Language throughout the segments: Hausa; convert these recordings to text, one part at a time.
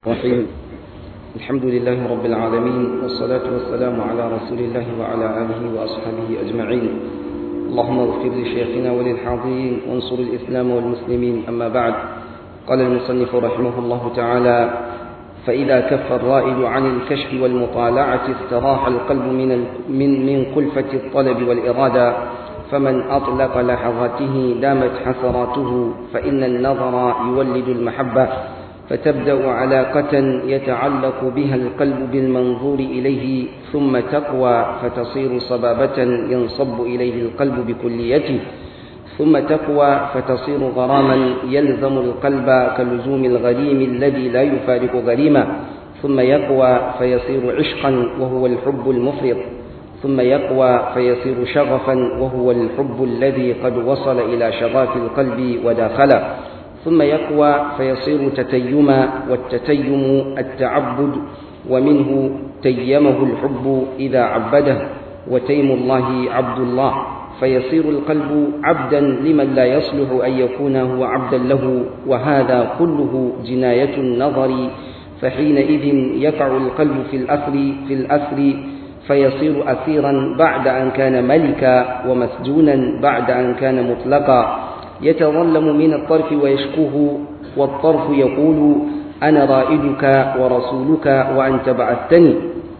الرحيم الحمد لله رب العالمين والصلاة والسلام على رسول الله وعلى آله وأصحابه أجمعين اللهم اغفر لشيخنا وللحاضرين وانصر الإسلام والمسلمين أما بعد قال المصنف رحمه الله تعالى فإذا كف الرائد عن الكشف والمطالعة استراح القلب من من من كلفة الطلب والإرادة فمن أطلق لحظاته دامت حسراته فإن النظر يولد المحبة فتبدأ علاقة يتعلق بها القلب بالمنظور إليه ثم تقوى فتصير صبابة ينصب إليه القلب بكليته ثم تقوى فتصير غراما يلزم القلب كلزوم الغريم الذي لا يفارق غريمه ثم يقوى فيصير عشقا وهو الحب المفرط ثم يقوى فيصير شغفا وهو الحب الذي قد وصل إلى شغاف القلب وداخله ثم يقوى فيصير تتيما والتتيم التعبد ومنه تيمه الحب إذا عبده وتيم الله عبد الله فيصير القلب عبدا لمن لا يصلح أن يكون هو عبدا له وهذا كله جناية النظر فحينئذ يقع القلب في الأثر في الأثر فيصير أثيرا بعد أن كان ملكا ومسجونا بعد أن كان مطلقا يتظلم من الطرف ويشكوه والطرف يقول أنا رائدك ورسولك وأنت بعثتني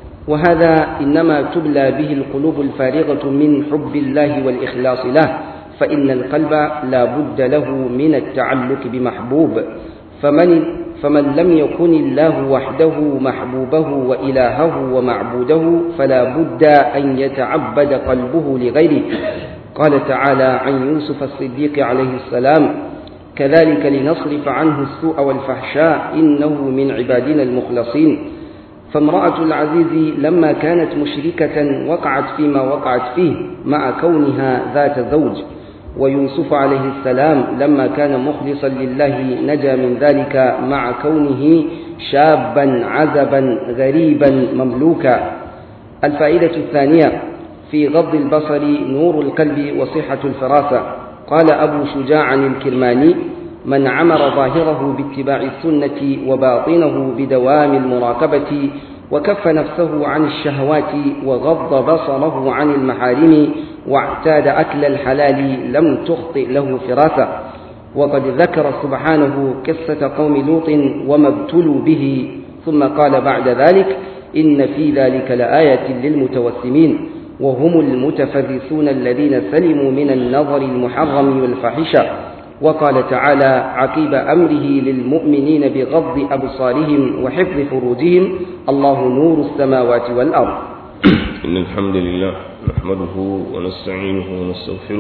وهذا إنما تبلى به القلوب الفارغة من حب الله والإخلاص له فإن القلب لا بد له من التعلق بمحبوب فمن فمن لم يكن الله وحده محبوبه وإلهه ومعبوده فلا بد أن يتعبد قلبه لغيره قال تعالى عن يوسف الصديق عليه السلام كذلك لنصرف عنه السوء والفحشاء إنه من عبادنا المخلصين فامرأة العزيز لما كانت مشركة وقعت فيما وقعت فيه مع كونها ذات زوج ويوسف عليه السلام لما كان مخلصا لله نجا من ذلك مع كونه شابا عزبا غريبا مملوكا الفائدة الثانية في غض البصر نور القلب وصحة الفراسة قال أبو شجاع الكرماني من عمر ظاهره باتباع السنة وباطنه بدوام المراقبة وكف نفسه عن الشهوات وغض بصره عن المحارم واعتاد أكل الحلال لم تخطئ له فراسة وقد ذكر سبحانه قصة قوم لوط وما ابتلوا به ثم قال بعد ذلك إن في ذلك لآية للمتوسمين وهم المتفرسون الذين سلموا من النظر المحرم والفاحشة وقال تعالى عقيب أمره للمؤمنين بغض أبصارهم وحفظ فروجهم الله نور السماوات والأرض إن الحمد لله نحمده ونستعينه ونستغفره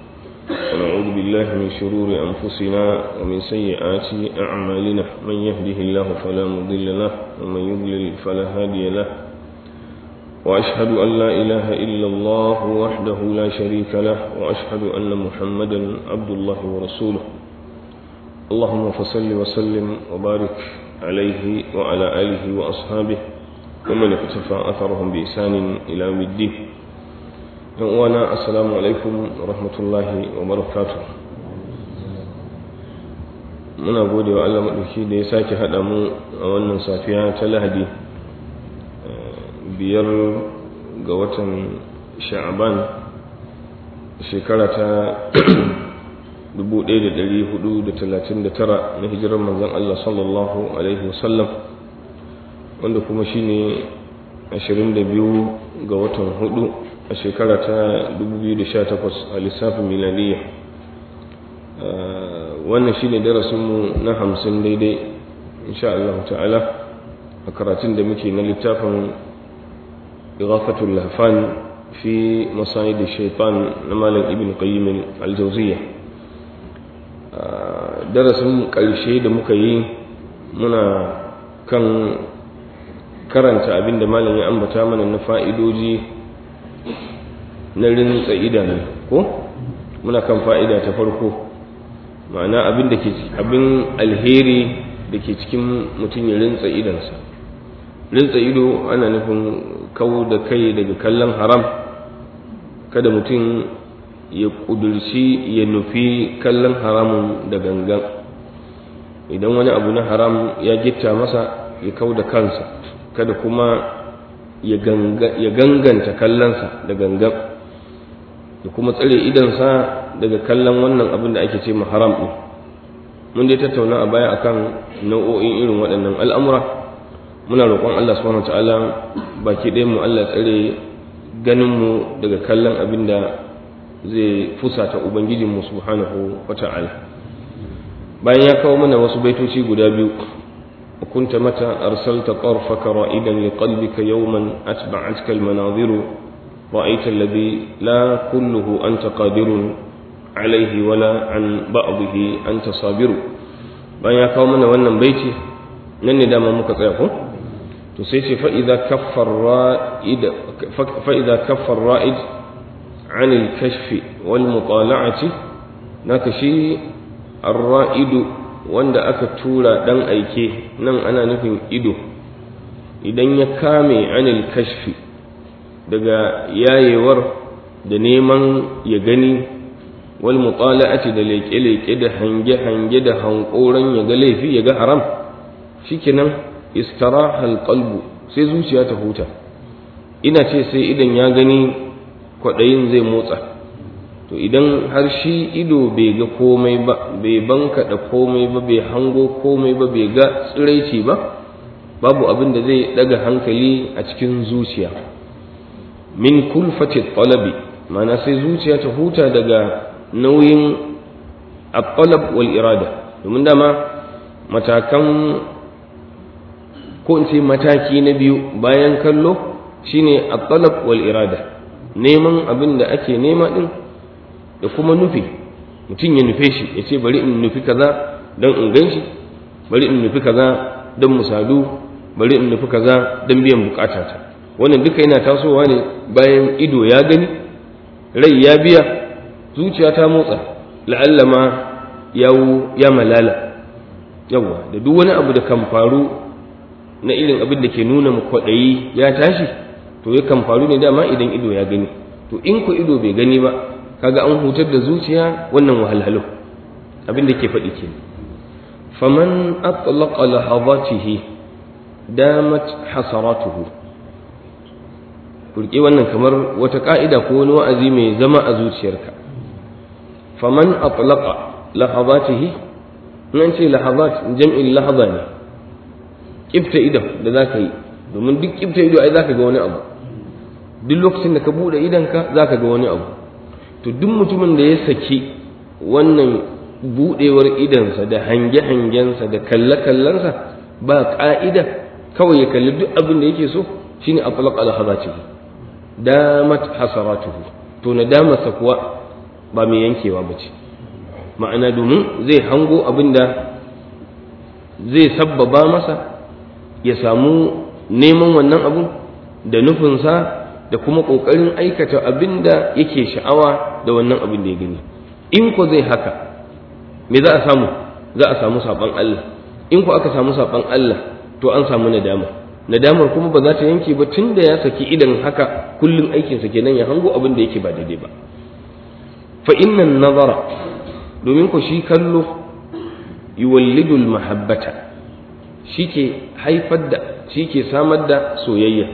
ونعوذ بالله من شرور أنفسنا ومن سيئات أعمالنا من يهده الله فلا مضل له ومن يضلل فلا هادي له وأشهد أن لا إله إلا الله وحده لا شريك له وأشهد أن محمدا عبد الله ورسوله اللهم فصل وسلم وبارك عليه وعلى آله وأصحابه ومن اقتفى أثرهم بإحسان إلى يوم الدين وانا السلام عليكم ورحمة الله وبركاته muna gode wa Allah maɗauki da ya sake haɗa mu a wannan safiya ta lahadi biyar ga watan sha'aban shekara ta 1439 na hijirar manzon Allah sallallahu alaihi wasallam wanda kuma shine 22 ga watan hudu a shekara ta 2018 a lissafin miladiyya wannan shine darasinmu na hamsin daidai insha Allah ta'ala a karatun da muke na littafin إغاثة اللهفان في مصايد الشيطان نمال ابن قيم الجوزية درس ƙarshe da muka yi muna kan karanta abin da malam ya ambata mana na fa'idoji na rinsa idanu ko muna kan fa'ida ta farko ma'ana abin da ke abin alheri da ke cikin mutum ya rinsa idansa rinsa ido ana nufin kawo da kai daga kallon haram kada mutum ya ƙudurci ya nufi kallon haramun da gangan idan wani abu na haram ya gitta masa ya kau da kansa kada kuma ya ganganta kallonsa da gangan da kuma tsare idansa daga kallon wannan abin da ake ce ma haram ɗin mun dai tattauna a baya akan nau'o'in irin waɗannan al'amura muna roƙon Allah subhanahu ta'ala baki ɗayan mu Allah tsare ganin mu daga kallon abin da zai fusata ubangijin mu subhanahu wata'ala bayan ya kawo mana wasu baitoci guda biyu كنت متى أرسلت طرفك رائدا لقلبك يوما أتبعتك المناظر رأيت الذي لا كله أنت قادر عليه ولا عن بعضه أنت صابر بأن يقومنا وأن بيتي نن دام مكتئكم تسيسي فإذا كف الرائد فإذا كف الرائد عن الكشف والمطالعة نكشي الرائد wanda aka tura dan aike nan ana nufin ido idan ya kame anil kashfi daga yayewar da neman ya gani wal mutala'ati da leƙe-leƙe da hange-hange da hankoran ya ga laifi ya ga haram shikenan istirahal qalbu sai zuciya ta huta ina ce sai idan ya gani kwaɗayin zai motsa to idan har shi ido bai ga komai ba bai bankaɗa komai ba bai hango komai ba bai ga tsiraici ba babu abin da zai daga hankali a cikin zuciya min kulfati talabi mana sai zuciya ta huta daga nauyin at-talab wal irada domin dama matakan ko in ce mataki na biyu bayan kallo shine at-talab wal irada neman abin da ake nema din da kuma nufi mutum ya nufe shi ya ce bari in nufi kaza don in gan shi bari in nufi kaza don musadu bari in nufi kaza don biyan bukatata wannan duka yana tasowa ne bayan ido ya gani rai ya biya zuciya ta motsa la'alla ma yawo ya malala yawa da duk wani abu da kan faru na irin abin da ke nuna mu kwaɗayi ya tashi to ya kan faru ne dama idan ido ya gani to in ku ido bai gani ba kaga an hutar da zuciya wannan wahalhalu abin da ke faɗi ke faman atlaqa lahadatihi damat hasaratuhu kurke wannan kamar wata ka'ida ko wani wa'azi mai zama a zuciyarka faman atlaqa lahadatihi nan ce lahadat jam'in lahada ne kifta ido da zaka yi domin duk kifta ido ai zaka ga wani abu duk lokacin da ka bude idonka zaka ga wani abu to duk mutumin da ya saki wannan budewar idansa da hange-hangensa da kalle-kallensa ba ka'ida kawai ya kalli duk abin da yake so shine aflaq al-hazatihi damat hasaratuhu to nadamarsa kuwa ba mai yankewa bace ma'ana domin zai hango abin da zai sabbaba masa ya samu neman wannan abun da nufinsa da kuma ƙoƙarin aikata abin da yake sha'awa da wannan abin da ya gani in ko zai haka me za a samu za a samu saɓon Allah in ko aka samu saɓon Allah to an samu nadama nadamar kuma ba za ta yanke ba tun da ya saki idan haka kullum aikinsa kenan ya hango abin da yake ba daidai ba fa innan nazara domin ko shi kallo yuwallidul mahabbata shi ke haifar da shi ke samar da soyayya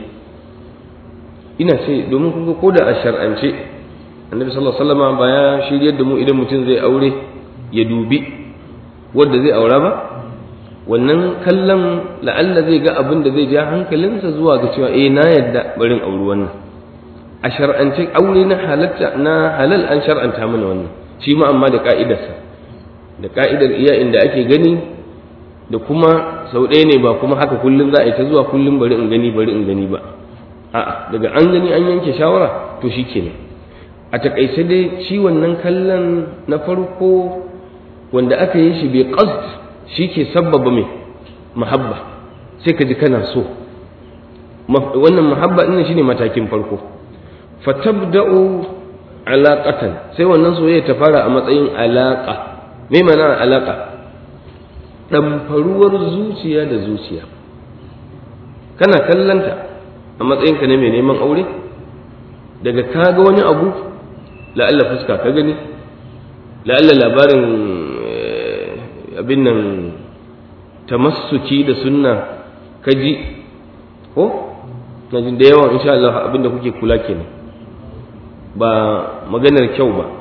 ina ce domin kun ko da a shar'ance annabi sallallahu alaihi wasallam ba ya shiryar da mu idan mutum zai aure ya dubi wanda zai aura ba wannan kallon la'alla zai ga abin da zai ja hankalinsa zuwa ga cewa eh na yadda barin auri wannan a shar'ance aure na halatta na halal an shar'anta mana wannan shi ma amma da ka'idarsa da ka'idar iya inda ake gani da kuma sau ɗaya ne ba kuma haka kullum za a yi ta zuwa kullum bari in gani bari in gani ba a'a daga an gani an yanke shawara to shi kenan a takaice dai shi wannan kallon na farko wanda aka yi shi bai qasd shi ke sabbaba mai mahabba sai ka ji kana so wannan mahabba ɗin shine matakin farko fatabda'u alaqatan sai wannan soyayya ta fara a matsayin alaqa me mana alaqa ɗamfaruwar zuciya da zuciya kana kallanta a matsayinka ne mai neman aure daga ka ga wani abu la'alla fuska ka gani la'alla labarin abin nan tamassuki da sunna ka ji ko na jin da yawan insha Allah abinda kuke kula kenan ba maganar kyau ba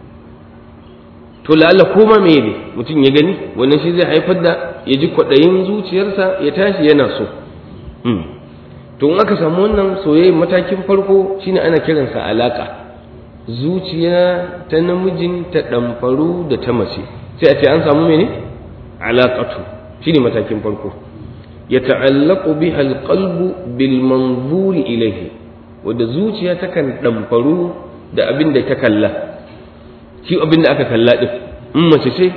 to la'alla koma me ne mutum ya gani wannan shi zai haifar da ya ji kwaɗayin zuciyarsa ya tashi yana so to in aka samu wannan soyayya matakin farko shine ana kiransa alaka zuciya ta namijin ta ɗamfaru da ta mace sai a ce an samu mene alaƙatu shine matakin farko ya ta'allaku biha alqalbu bil manzuri ilayhi wanda zuciya takan ɗamfaru da abin da ta kalla shi abin da aka kalla din in mace ce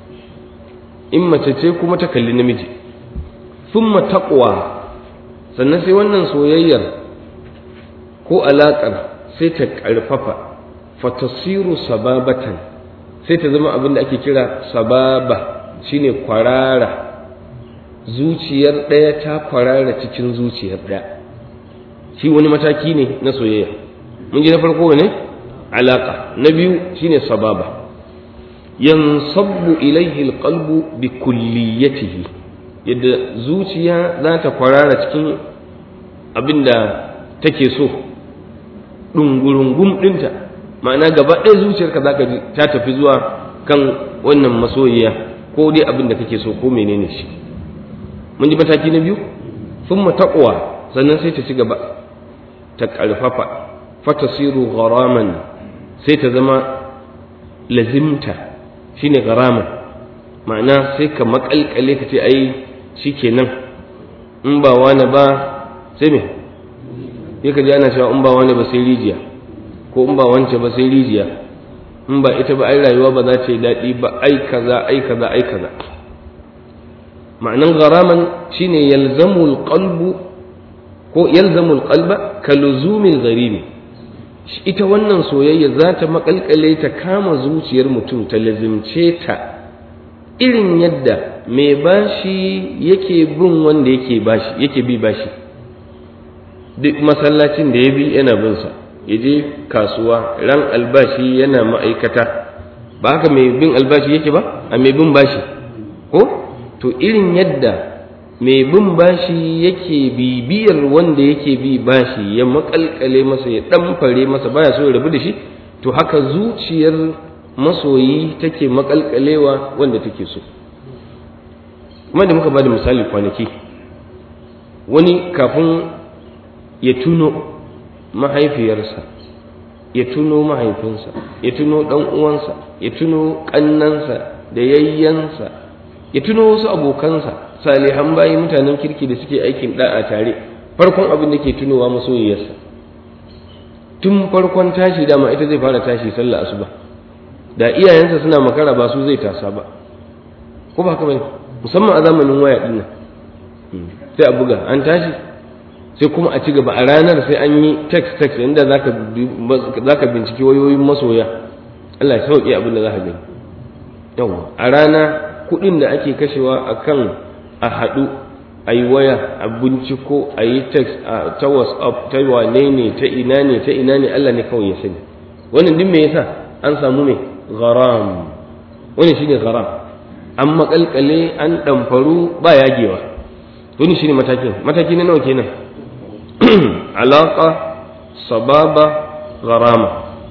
in mace ce kuma ta kalli namiji thumma taqwa sannan sai wannan soyayyar ko alaƙar sai ta ƙarfafa fatasiru sababatan sai ta zama abin da ake kira sababa shine kwarara zuciyar ɗaya ta kwarara cikin zuciyar ɗaya shi wani mataki ne na soyayya mun ji na farko ne alaƙa na biyu shine sababa yansabbu ilaihi alqalbu bi kulliyatihi yadda zuciya za ta kwarara cikin abin da take so ɗungurungum ɗinta ma'ana gaba ɗaya zuciyarka za ka ji ta tafi zuwa kan wannan masoyiya ko dai abin da kake so ko menene shi mun ji mataki na biyu sun taƙwa sannan sai ta ci gaba ta ƙarfafa fatasiru gharaman sai ta zama lazimta shine gharaman ma'ana sai ka maƙalƙale ka ce ai shikenan in ba wani ba sai me sai ka ji ana cewa in ba wani ba sai rijiya ko in ba wance ba sai rijiya in ba ita ba ai rayuwa ba za ta yi daɗi ba ai kaza ai kaza ai kaza ma'anan garaman shine yalzamu alqalbu ko yalzamu alqalba ka luzumil gharimi ita wannan soyayya za ta makalkale ta kama zuciyar mutum ta lazimce ta irin yadda mai bashi yake bin wanda yake bashi yake bi bashi duk masallacin da ya bi yana bin sa ya je kasuwa ran albashi yana ma'aikata ba haka mai bin albashi yake ba a mai bin bashi ko to irin yadda mai bin bashi yake bibiyar wanda yake bi bashi ya makalkale masa ya ɗamfare masa baya so ya rabu da shi to haka zuciyar masoyi take makalkalewa wanda take so kuma da muka ba da misali kwanaki wani kafin ya tuno mahaifiyarsa ya tuno mahaifinsa ya tuno ɗan uwansa ya tuno ƙannansa da yayyansa ya tuno wasu abokansa salihan bayi mutanen kirki da suke aikin da'a tare farkon abin da ke tunowa masoyiyarsa tun farkon tashi dama ita zai fara tashi sallah asuba da iyayensa suna makara ba su zai tasa ba ko ba haka bane musamman a zamanin waya din nan sai a buga an tashi sai kuma a ci gaba a ranar sai an yi text text inda zaka zaka binciki wayoyin masoya Allah ya sauke abin da zaka gani yawa a rana kuɗin da ake kashewa akan a haɗu a yi waya a binciko a yi text a ta whatsapp ta wane ne ta ina ne ta ina ne Allah ne kawai ya sani wannan duk me yasa an samu me gharam wani shine gharam an makalkale an ɗamfaru ba yagewa wani shine matakin mataki na nawa kenan alaka sababa gharama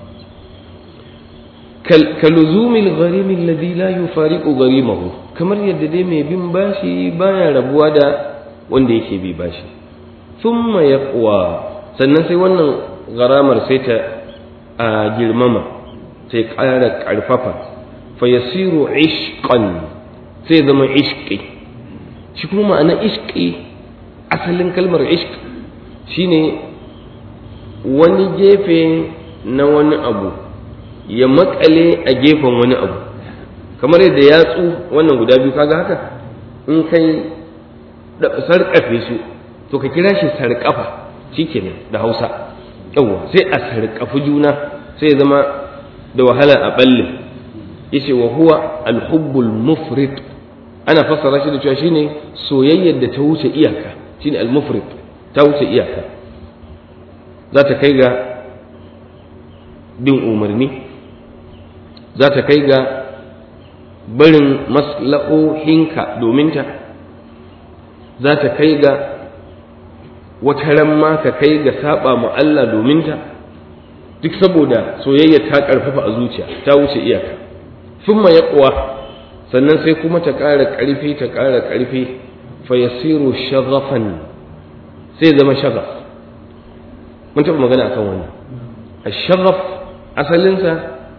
kaluzumil gharimi alladhi la yufariqu gharimahu kamar yadda dai mai bin bashi baya rabuwa da wanda yake bi bashi thumma yaqwa sannan sai wannan gharamar sai ta a girmama sai ƙara ƙarfafa fa yasiru ishqan sai zama ishqi shi kuma ma'ana ishqi asalin kalmar ishq shine wani gefe na wani abu ya makale a gefen wani abu kamar yadda yatsu wannan guda biyu kaga haka in kai sarƙafe su to ka kira shi sarƙafa shikenan da hausa yawwa sai a sarƙafi juna sai zama da wahala a balle yace wa huwa alhubbul mufrid ana fassara shi da cewa shine soyayyar da ta wuce iyaka shine almufrid ta wuce iyaka za ta kai ga bin umarni za ta kai ga barin maslahohinka domin ta za ta kai ga wata ran ma ka kai ga saba ma Allah domin ta duk saboda soyayya ta karfafa a zuciya ta wuce iyaka thumma yaqwa sannan sai kuma ta ƙara ƙarfi ta ƙara ƙarfi fa yasiru shaghafan sai zama shaghaf mun taɓa magana akan wannan ash-shaghaf asalinsa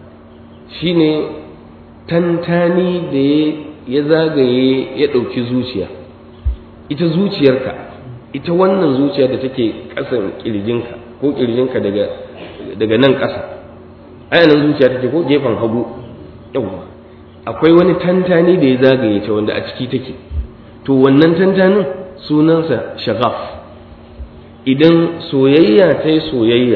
shine tantani da ya zagaye ya ɗauki zuciya ita zuciyarka ita wannan zuciya da take ƙasan ƙirjinka ko ƙirjinka daga daga nan ƙasa ayanan zuciya take ko gefen hagu yawwa akwai wani tantani da ya zagaye ta wanda a ciki take to wannan tantanin sunansa shagaf idan soyayya ta yi soyayya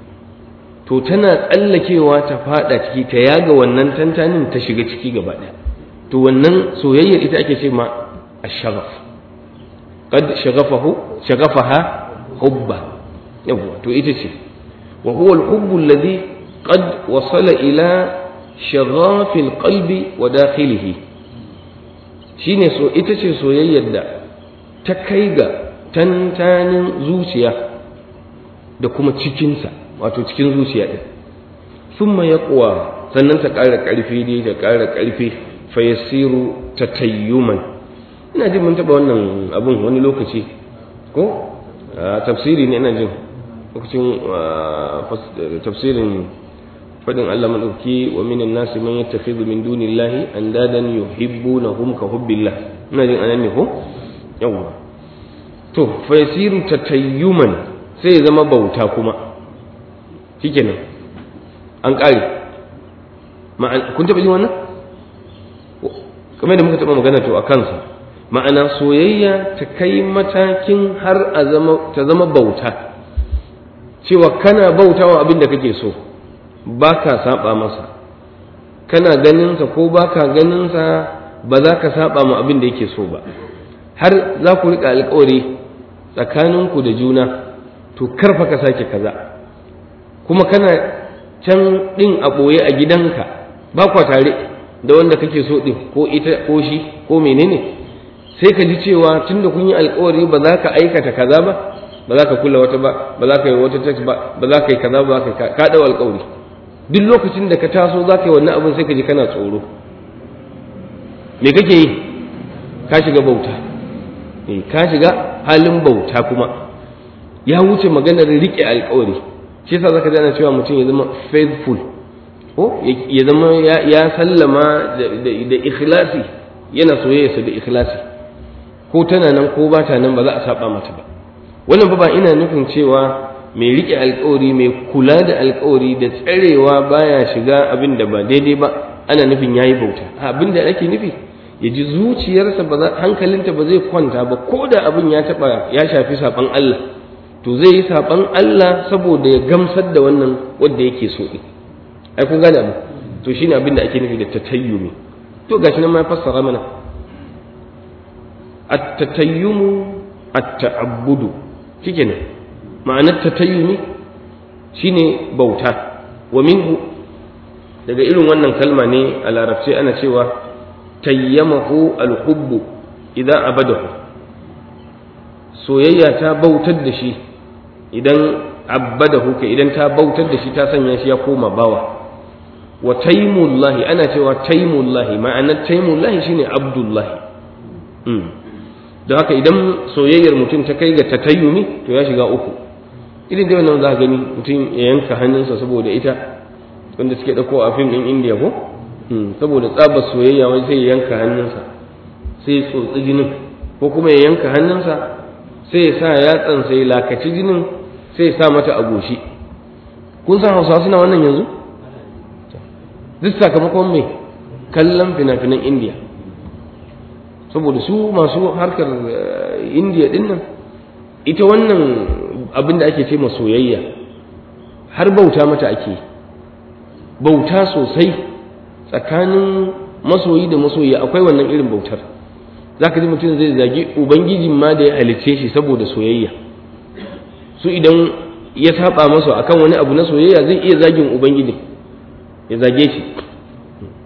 to tana tsallakewa ta fada ciki ta yaga wannan tantanin ta shiga ciki gaba ɗaya to wannan soyayyar ita ake ce ma ashagaf qad shagafahu shagafaha hubba yawa to ita ce wa huwa al-hubbu alladhi qad wasala ila shaghafi al-qalbi wa dakhilihi shine so ita ce soyayyar da ta kai ga tantanin zuciya da kuma cikinsa wato cikin zuciya ɗin summa yaqwa sannan ta ƙara ƙarfi dai ta ƙara ƙarfi fa yasiru tatayyuman ina jin mun taɓa wannan abun wani lokaci ko tafsiri ne ina jin lokacin tafsirin faɗin Allah madauki wa minan nasi man yattakhidhu min dunillahi andadan yuhibbunahum ka hubbillah ina jin anan ne ko yawa to fa yasiru tatayyuman sai ya zama bauta kuma shikenan an ƙare kun taɓa jin wannan kamar da muka taɓa magana to a kansa ma'ana soyayya ta kai matakin har a zama ta zama bauta cewa kana bautawa abin da kake so ba ka saba masa kana ganinsa ko ba ka ganinsa ba za ka saba ma abin da yake so ba har za ku riƙa alƙawari tsakaninku da juna to karfa ka sake kaza kuma kana can ɗin a ɓoye a gidanka ba kwa tare da wanda kake so ɗin ko ita ko shi ko menene sai ka ji cewa tunda kun yi alkawari ba za ka aikata kaza ba ba za ka kula wata ba ba za ka yi wata text ba ba za ka yi kaza ba ka ka dau alkawari duk lokacin da ka taso za ka yi wannan abin sai ka ji kana tsoro me kake yi ka shiga bauta eh ka shiga halin bauta kuma ya wuce maganar rike alkawari shi yasa zaka ji ana cewa mutum ya zama faithful ko ya zama ya sallama da ikhlasi yana soyayyarsa da ikhlasi ko tana nan ko ba ta nan ba za a saba mata ba wannan ba ina nufin cewa mai rike alkawari mai kula da alkawari da tsarewa baya shiga abin da ba daidai ba ana nufin yayi bauta abin da ake nufi ya ji zuciyarsa ba za hankalinta ba zai kwanta ba ko da abin ya taba ya shafi saban Allah to zai yi saban Allah saboda ya gamsar da wannan wanda yake so din ai kun gane abu to shine abin da ake nufi da tatayyumi to gashi nan ma ya fassara mana at-tatayyumu at-ta'abbudu shikenan ma'anar tatayyumi shine bauta wa minhu daga irin wannan kalma ne a larabci ana cewa tayyamahu al-hubbu idan abadahu soyayya ta bautar da shi idan abadahu ka idan ta bautar da shi ta sanya shi ya koma bawa wa taimullahi ana cewa taimullahi ma'anar taimullahi shine abdullahi don haka idan soyayyar mutum ta kai ga tatayyumi to ya shiga uku irin da wannan za ka gani mutum ya yanka hannunsa saboda ita wanda suke ɗauko a fim ɗin indiya ko saboda tsabar soyayya wani sai ya yanka hannunsa sai ya tsotsi jinin ko kuma ya yanka hannunsa sai ya sa yatsansa ya lakaci jinin sai ya sa mata a goshi kun san hausawa suna wannan yanzu duk sakamakon mai kallon fina-finan indiya saboda su masu harkar indiya din nan ita wannan abin da ake ce ma soyayya har bauta mata ake bauta sosai tsakanin masoyi da masoyi akwai wannan irin bautar za ka ji mutum zai zagi ubangijin ma da ya halicce shi saboda soyayya su idan ya saba masa akan wani abu na soyayya zai iya zagin ubangijin ya zage shi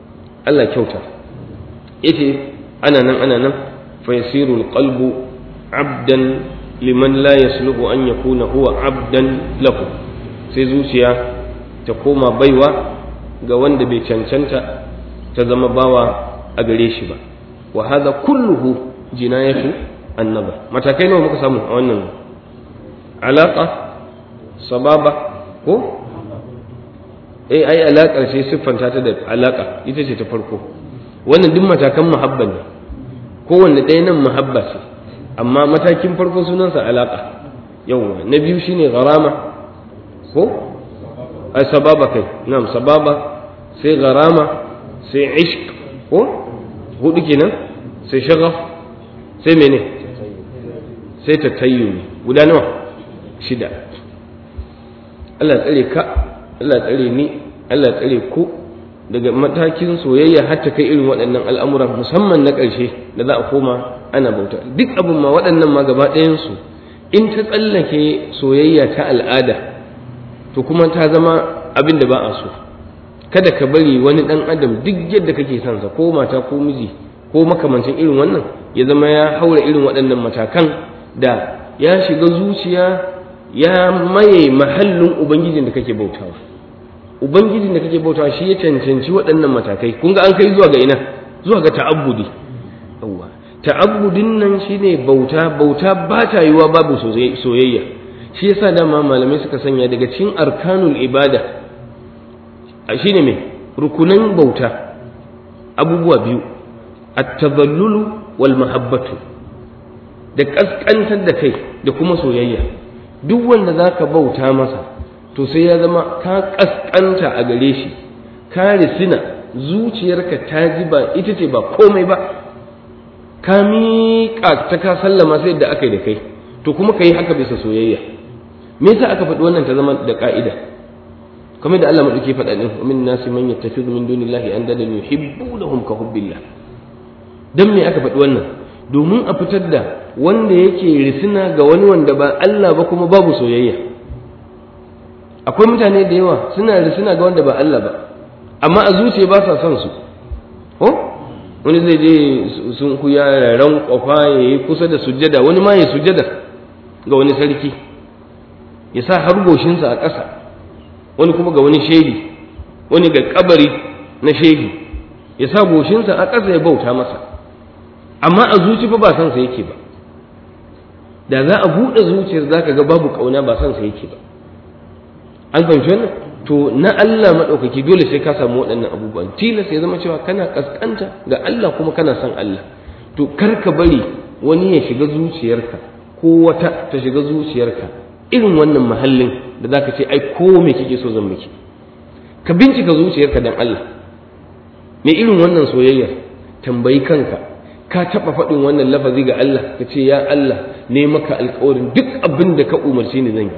Allah kyauta yace ana nan ana nan fa yasiru alqalbu abdan liman la yasluhu an yakuna huwa abdan lahu sai zuciya ta koma baiwa ga wanda bai cancanta ta zama bawa a gare shi ba wa hadha kulluhu jinayatu annaba matakai nawa muka samu a wannan alaka sababa ko eh ai alakar sai siffanta ta da alaka ita ce ta farko wannan duk matakan muhabba ne kowanne ɗaya nan muhabba ce amma matakin farko sunansa alaka yawwa na biyu shine gharama ko ai sababa kai na'am sababa sai gharama sai ishq ko hudu kenan sai shagaf sai mene sai tatayyuni guda nawa shida Allah tsare ka Allah tsare ni Allah tsare ku daga matakin soyayya har ta kai irin waɗannan al'amuran musamman na ƙarshe da za a koma ana bauta duk abin ma waɗannan ma gaba ɗayansu in ta tsallake soyayya ta al'ada to kuma ta zama abin da ba a so kada ka bari wani ɗan adam duk yadda kake son sa ko mata ko miji ko makamancin irin wannan ya zama ya haura irin waɗannan matakan da ya shiga zuciya ya maye mahallin ubangijin da kake bautawa ubangijin da kake bautawa shi ya cancanci waɗannan matakai kun ga an kai zuwa ga ina zuwa ga ta'abbudi yawwa ta'abbudin nan shine bauta bauta ba ta yiwa babu soyayya shi yasa dama malamai suka sanya daga cikin arkanul ibada shine me rukunan bauta abubuwa biyu at-tadhallulu wal mahabbatu da kaskantar da kai da kuma soyayya duk wanda zaka bauta masa to sai ya zama ka kaskanta a gare shi ka risina zuciyarka ta ji ba ita ce ba komai ba ka miƙa ta ka sallama sai da aka yi da kai to kuma ka yi haka bisa soyayya me yasa aka faɗi wannan ta zama da ƙa'ida kamar da Allah madauki faɗa din min nasi man yattakhidhu min dunillahi andadan yuhibbunahum ka hubbillah dan me aka faɗi wannan domin a fitar da wanda yake risina ga wani wanda ba Allah ba kuma babu soyayya akwai mutane da yawa suna risina ga wanda ba Allah ba amma a zuciya ba sa son su ko wani zai je sun kuya ran kwafa ya yi kusa da sujjada wani ma ya sujjada ga wani sarki ya sa har goshinsa a ƙasa wani kuma ga wani shehi wani ga kabari na shehi ya sa goshinsa a ƙasa ya bauta masa amma a zuci fa ba son sa yake ba da za a buɗe zuciyar za ka ga babu ƙauna ba son sa yake ba an fahimci wannan to na Allah maɗaukaki dole sai ka samu waɗannan abubuwan tilas ya zama cewa kana ƙasƙanta ga Allah kuma kana son Allah to kar ka bari wani ya shiga zuciyarka ko wata ta shiga zuciyarka irin wannan mahallin da za ka ce ai ko me kike so zan miki ka bincika zuciyarka dan Allah me irin wannan soyayya tambayi kanka ka taɓa faɗin wannan lafazi ga Allah ka ce ya Allah ne maka alƙawarin duk abin da ka umarci ni zan yi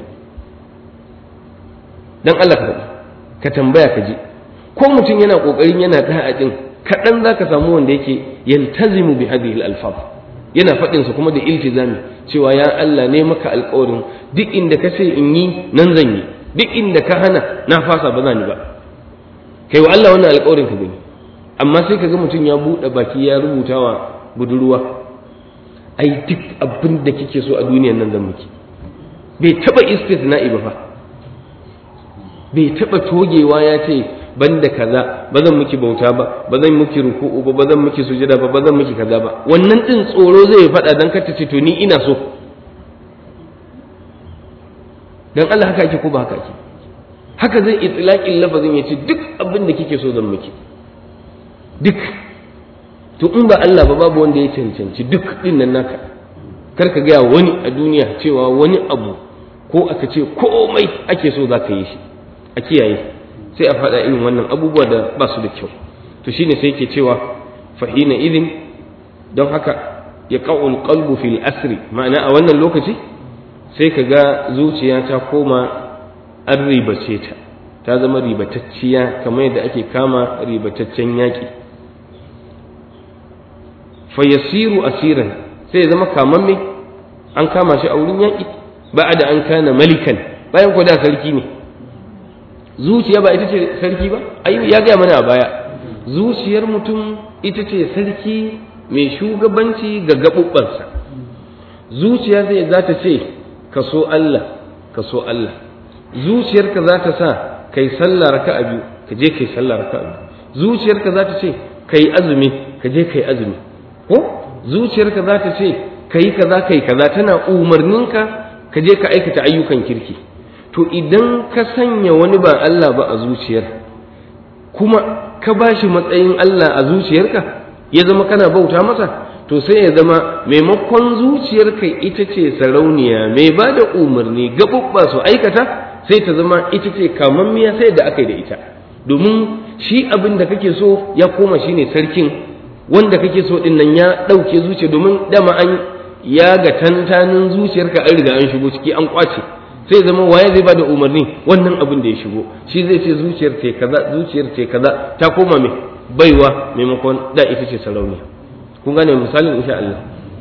dan Allah ka faɗi ka tambaya ka ji ko mutum yana ƙoƙarin yana da'a din kaɗan za ka samu wanda yake yaltazimu bi hadhihi al-alfaz yana faɗin sa kuma da iltizami cewa ya Allah ne maka alƙawarin duk inda ka ce in yi nan zan yi duk inda ka hana na fasa ba zan yi ba kai wa Allah wannan alƙawarin ka gani amma sai ka ga mutum ya buɗe baki ya rubuta wa budurwa ai duk abin da kike so a duniyan nan zan miki bai taɓa istisna'i ba fa bai taɓa togewa ya ce ban da kaza ba zan miki bauta ba ba zan miki ruku'u ba ba zan miki sujada ba ba zan miki kaza ba wannan din tsoro zai faɗa dan ka ce to ni ina so dan Allah haka ake ko ba haka ake haka zai itlaqin lafazin ya ce duk abin da kike so zan miki duk to in ba Allah ba babu wanda ya cancanci duk din nan naka kar ka gaya wani a duniya cewa wani abu ko aka ce komai ake so za ka yi shi a kiyaye sai a faɗa irin wannan abubuwa da ba su da kyau to shine sai ke cewa fahina idin don haka ya ƙa'ul qalbu fil asri ma'ana a wannan lokaci sai ka ga zuciya ta koma an ribace ta ta zama ribatacciya kamar yadda ake kama ribataccen yaƙi fayasiru asiran sai ya zama kamamme an kama shi a wurin yaƙi ba da an kana malikan bayan ko da sarki ne zuciya ba ita ce sarki ba ai ya gaya mana a baya zuciyar mutum ita ce sarki mai shugabanci ga gaɓuɓɓansa zuciya zai za ta ce ka so Allah ka so Allah zuciyarka za ta sa kai sallah raka'a biyu ka je kai sallah raka'a biyu zuciyarka za ta ce kai azumi ka je kai azumi ko zuciyarka za ta ce kai kaza kai kaza tana umarninka ka je ka aikata ayyukan kirki to idan ka sanya wani ba Allah ba a zuciyar kuma ka ba shi matsayin Allah a zuciyarka ya zama kana bauta masa to sai ya zama maimakon zuciyarka ita ce sarauniya mai ba da umarni gaɓuɓɓa su aikata sai ta zama ita ce kamammiya sai da aka yi da ita domin shi abin da kake so ya koma shi ne sarkin wanda kake so ɗin nan ya ɗauke zuciya domin dama an ya ga tantanin zuciyarka an riga an shigo ciki an kwace sai zama waye zai bada umarni wannan abin da ya shigo shi zai ce zuciyar ce kaza zuciyar ce kaza ta koma mai baiwa maimakon da ita ce sarauniya kun gane misalin insha Allah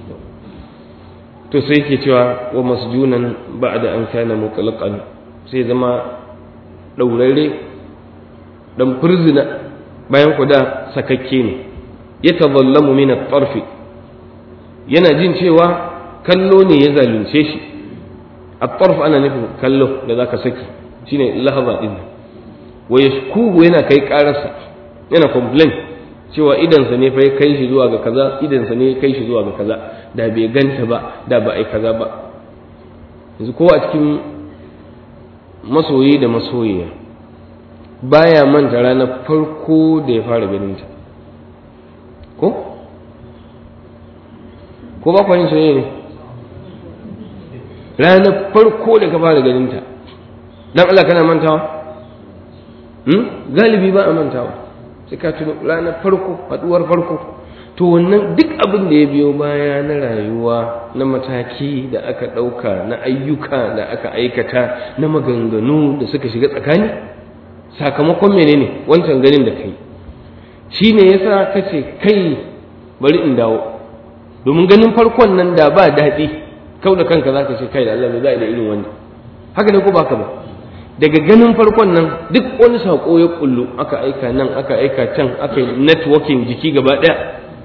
to sai yake cewa wa masjunan ba'da an kana mutlaqan sai zama daurare dan furzina bayan ku da sakakke ne yatazallamu min at-tarfi yana jin cewa kallo ne ya zalunce shi at-tarf ana nufin kallo da zaka saki shine lahaza din wa yashkuhu yana kai kararsa yana complain cewa idansa ne fa ya kai shi zuwa ga kaza idansa ne ya kai shi zuwa ga kaza da bai ganta ba da ba ai kaza ba yanzu kowa a cikin masoyi da masoyiya baya manta ranar farko da ya fara ganin ta ko ko ba kwanin soyayya ne ranar farko da ka fara ganin ta dan Allah kana mantawa hmm? galibi ba a mantawa sai ka tuno ranar farko haduwar farko to wannan duk abin da ya biyo baya na rayuwa na mataki da aka ɗauka na ayyuka da aka aikata na maganganu da suka shiga tsakani sakamakon menene wancan ganin da kai shi ne yasa ka ce kai bari in dawo domin ganin farkon nan da ba daɗi kau da kanka za ka ce kai da Allah mai za da irin wannan haka ne ko ba ka ba daga ganin farkon nan duk wani saƙo ya kullu aka aika nan aka aika can aka yi networking jiki gaba ɗaya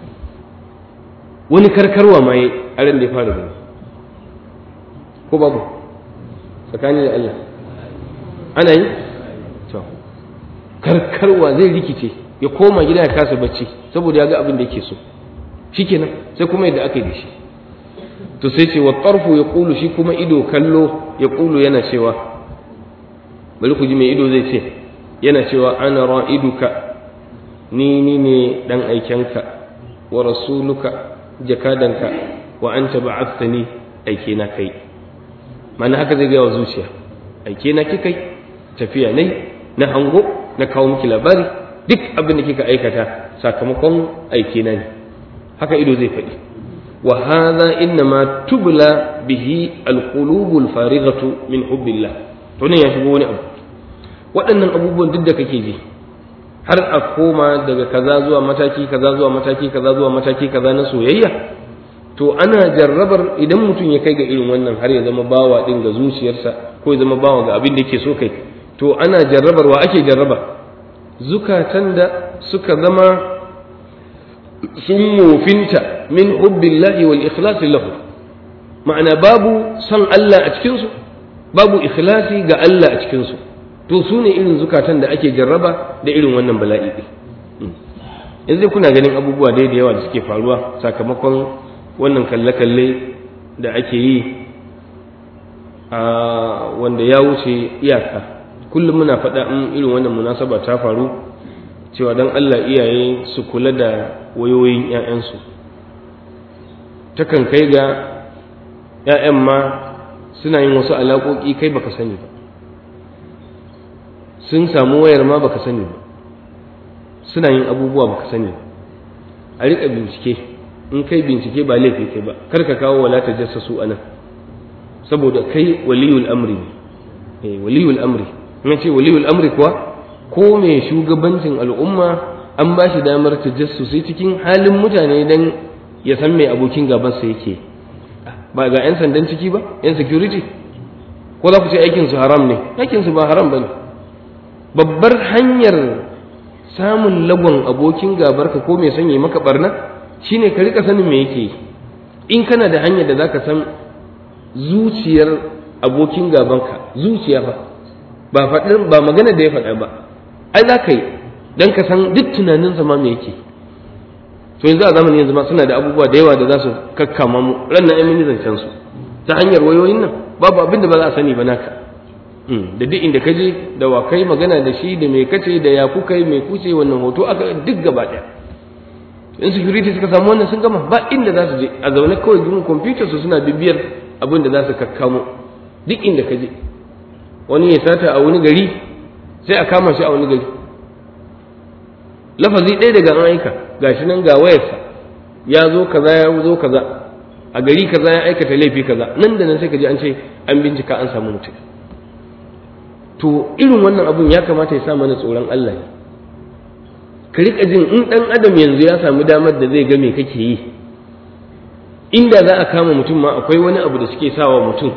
wani karkarwa ma yi a ran da ya fara gani ko babu tsakani da Allah ana yi to karkarwa zai rikice ya koma gida ya kasa bacci saboda ya ga abin da yake so shikenan sai kuma yadda aka yi da shi to sai ce wa tarfu ya kulu shi kuma ido kallo ya kulu yana cewa bari ku ji mai ido zai ce yana cewa ana ra'iduka ni ni ne dan aikenka wa rasuluka jakadanka wa anta ba'athani aike na kai mana haka zai ga wa zuciya aike na kikai tafiya nai na hango na kawo miki labari duk abin da kika aikata sakamakon aike na ne haka ido zai faɗi wa hadha innama tubla bihi alqulubul farighatu min hubbillah to ne ya shigo wani abu waɗannan abubuwan duk da kake ji har a koma daga kaza zuwa mataki kaza zuwa mataki kaza zuwa mataki kaza na soyayya to ana jarrabar idan mutum ya kai ga irin wannan har ya zama bawa din ga zuciyarsa ko ya zama bawa ga abin da yake so kai to ana jarrabar wa ake jarraba zukatan da suka zama sun mofinta min hubbillahi wal ikhlasi lahu ma'ana babu son Allah a cikinsu babu ikhlasi ga Allah a cikinsu to su ne irin zukatan da ake jarraba da irin wannan bala'i ɗin yanzu kuna ganin abubuwa da yawa da suke faruwa sakamakon wannan kalle-kalle da ake yi a wanda ya wuce iyaka kullum muna faɗa in irin wannan munasaba ta faru cewa don Allah iyaye su kula da wayoyin 'ya'yansu takan kai ga 'ya'yan ma suna yin wasu alaƙoƙi kai baka sani ba sun samu wayar ma baka sani ba suna yin abubuwa baka sani ba a riƙa bincike in kai bincike ba laifi kai ba kar ka kawo wala ta jassasu a nan saboda kai waliyul amri ne waliyul amri in ce waliyul amri kuwa ko mai shugabancin al'umma an ba shi damar tajassusi cikin halin mutane dan ya san mai abokin gabansa yake ba ga 'yan sandan ciki ba 'yan security ko za ku ce aikinsu haram ne aikinsu ba haram ba ne babbar hanyar samun lagon abokin gabarka ko mai sanya maka barna shine ka rika sanin me yake in kana da hanyar da zaka san zuciyar abokin gabanka zuciya fa ba faɗin ba magana da ya faɗa ba ai za ka yi don ka san duk tunaninsa ma me yake to yanzu a zamanin yanzu ma suna da abubuwa da yawa da za su kakkama mu ran na amini zancen su ta hanyar wayoyin nan babu abin da ba za a sani ba naka da duk inda ka je da wa kai magana da shi da mai kace da ya kuka yi mai kuce wannan hoto aka duk gaba ɗaya in security suka samu wannan sun gama ba inda za su je a zaune kawai gurin computer su suna bibiyar abin da za su kakkamo duk inda ka je wani ya sata a wani gari sai a kama shi a wani gari lafazi ɗaya daga an aika gashi nan ga wayarsa ya zo kaza ya zo kaza a gari kaza ya aikata laifi kaza nan da nan sai ka ji an ce an bincika an samu mutum to irin wannan abun ya kamata ya sa mana tsoron Allah ne ka riƙa jin in ɗan adam yanzu ya samu damar da zai ga me kake yi inda za a kama mutum ma akwai wani abu da suke sawa mutum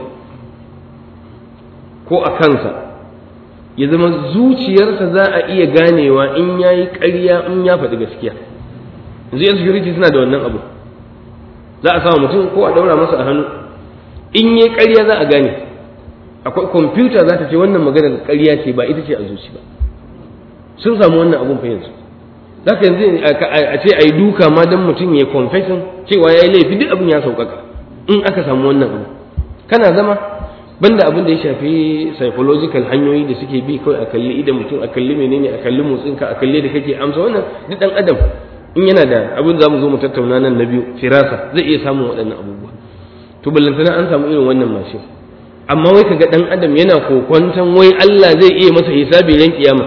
ko a kansa ya zama zuciyarsa za a iya ganewa in ya yi ƙarya in ya faɗi gaskiya yanzu yan security suna da wannan abu za a samu mutum ko a ɗaura masa a hannu in yi ƙarya za a gane akwai kwamfuta za ta ce wannan maganar ƙarya ce ba ita ce a zuci ba sun samu wannan abun fa yanzu za ka yanzu a ce a yi duka ma don mutum ya confession cewa ya yi laifi duk abin ya sauƙaƙa in aka samu wannan abu kana zama banda abin da ya shafi psychological hanyoyi da suke bi kawai a kalli idan mutum a kalli menene a kalli motsinka a kalli da kake amsa wannan duk dan adam in yana da abin da zamu zo mu tattauna nan na biyu firasa zai iya samun waɗannan abubuwa to ballantana an samu irin wannan mashin amma wai kaga dan adam yana kokwantan wai Allah zai iya masa hisabi ran kiyama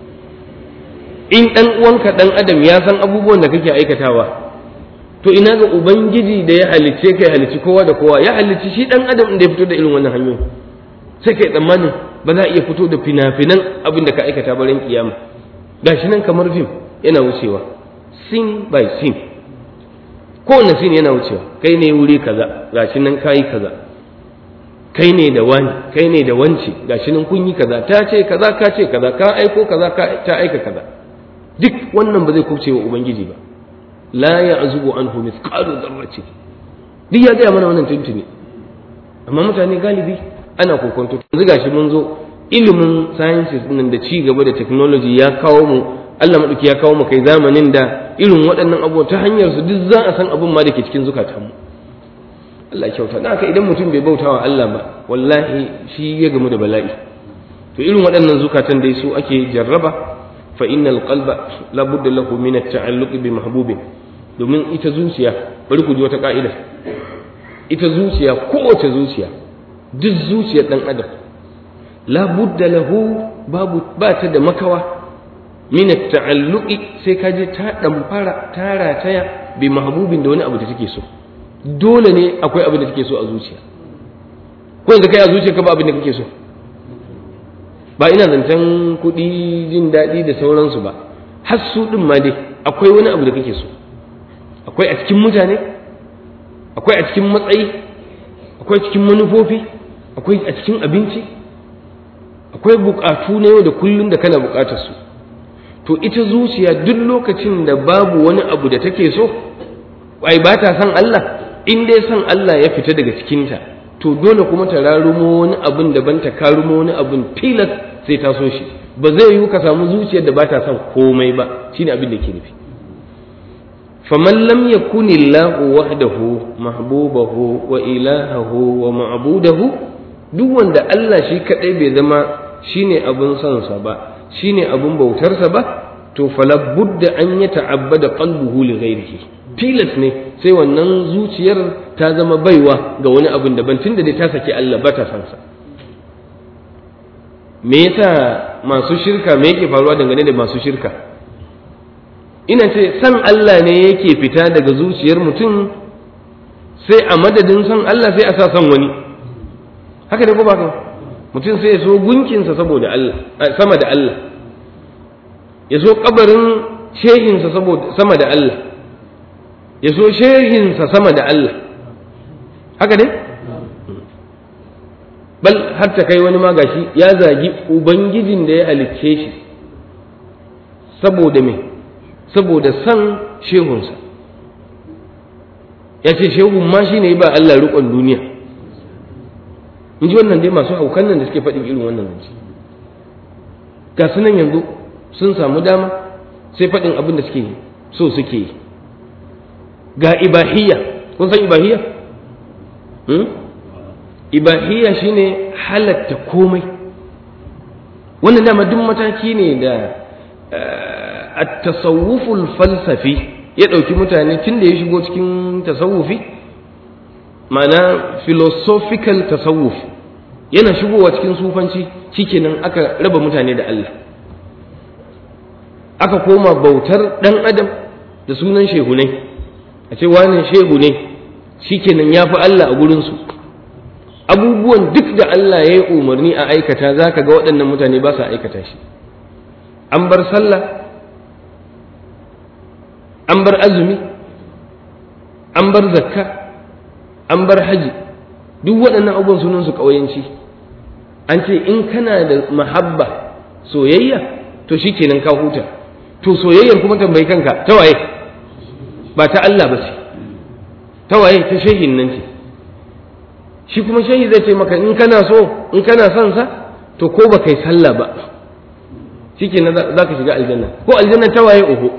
in dan uwanka dan adam ya san abubuwan da kake aikatawa to ina ga ubangiji da ya halicce kai halicci kowa da kowa ya halicci shi dan adam da ya fito da irin wannan hanyoyi sai kai tsammanin ba za a iya fito da fina-finan abin da ka aikata bayan kiyama gashi nan kamar fim yana wucewa sin by sin kowane sin yana wucewa kai ne wuri kaza gashi nan kayi kaza kai ne da wani kai ne da wance gashi nan kun yi kaza ta ce kaza ka ce kaza ka aiko kaza ka ta aika kaza duk wannan ba zai kubce wa ubangiji ba la ya'zubu anhu mithqalu dharratin duk ya gaya mana wannan tuntuni amma mutane galibi ana kokonto yanzu gashi mun zo ilimin sciences din da ci gaba da technology ya kawo mu Allah madauki ya kawo mu kai zamanin da irin waɗannan abubuwa ta hanyar su duk za a san abin ma da ke cikin zukatanmu Allah ya kyauta haka idan mutum bai bautawa Allah ba wallahi shi ya gamu da bala'i to irin waɗannan zukatan dai su ake jarraba fa innal qalba la budda lahu min at-ta'alluq bi mahbubin domin ita zuciya bari ku ji wata ka'ida ita zuciya kowace zuciya duk zuciyar dan adam la budda lahu babu ba ta da makawa min at-ta'alluqi sai ka je ta damfara ta rataya bi mahbubin da wani abu da take so dole ne akwai abin da take so a zuciya ko yanzu kai a zuciya ka ba abin da kake so ba ina zancen kuɗi jin daɗi da sauransu ba har su ɗin ma dai akwai wani abu da kake so akwai a cikin mutane akwai a cikin matsayi akwai cikin manufofi akwai a cikin abinci akwai buƙatu na yau da kullum da kana buƙatar su to ita zuciya duk lokacin da babu wani abu da take so ai ba ta san Allah in dai san Allah ya fita daga cikinta to dole kuma ta rarumo wani abin daban ta karumo wani abin tilas sai ta so shi ba zai yiwu ka samu zuciyar da ba ta son komai ba shine abin da ke nufi faman lam yakuni Allahu wahdahu mahbubahu wa ilahahu wa ma'budahu duk wanda Allah shi kadai bai zama shine abin son sa ba shine abin bautarsa ba to fala budda an yata'abbada qalbuhu li ghairihi tilas ne sai wannan zuciyar ta zama baiwa ga wani abin daban tun da dai ta saki Allah ba ta san sa me yasa masu shirka me yake faruwa dangane da masu shirka ina ce san Allah ne yake fita daga zuciyar mutum sai a madadin san Allah sai a sa san wani haka ne ko ba mutum sai ya so gunkinsa saboda Allah sama da Allah ya so kabarin shehinsa saboda sama da Allah ya so shehinsa sama da Allah haka ne bal har ta kai wani magashi ya zagi ubangijin da ya halicce shi saboda me saboda san shehunsa ya ce shehu ma shi ne ba Allah riƙon duniya in ji wannan dai masu haukan nan da suke faɗin irin wannan zance ga su nan yanzu sun samu dama sai faɗin abin da suke so suke yi ga ibahiyya kun san ibahiyya ibahiyya shine halatta komai wannan dama duk mataki ne da at-tasawwuful falsafi ya ɗauki mutane tun da ya shigo cikin tasawufi ma'ana philosophical tasawuf yana shigowa cikin sufanci shikenan aka raba mutane da Allah aka koma bautar ɗan adam da sunan shehunai a ce wane shehu ne shikenan ya fi Allah a gurinsu abubuwan duk da Allah ya yi umarni a aikata za ka ga waɗannan mutane ba sa aikata shi an bar sallah an bar azumi an bar zakka an bar haji duk waɗannan abubuwan sunan su ƙauyenci an ce in kana da mahabba soyayya to shikenan ka huta to soyayyar kuma tambayi kanka ta waye ba ta Allah ba ce ta waye ta shehin nan ce shi kuma shehi zai ce maka in kana so in kana son sa to ko ba kai sallah ba shikenan za ka shiga aljanna ko aljanna ta waye uku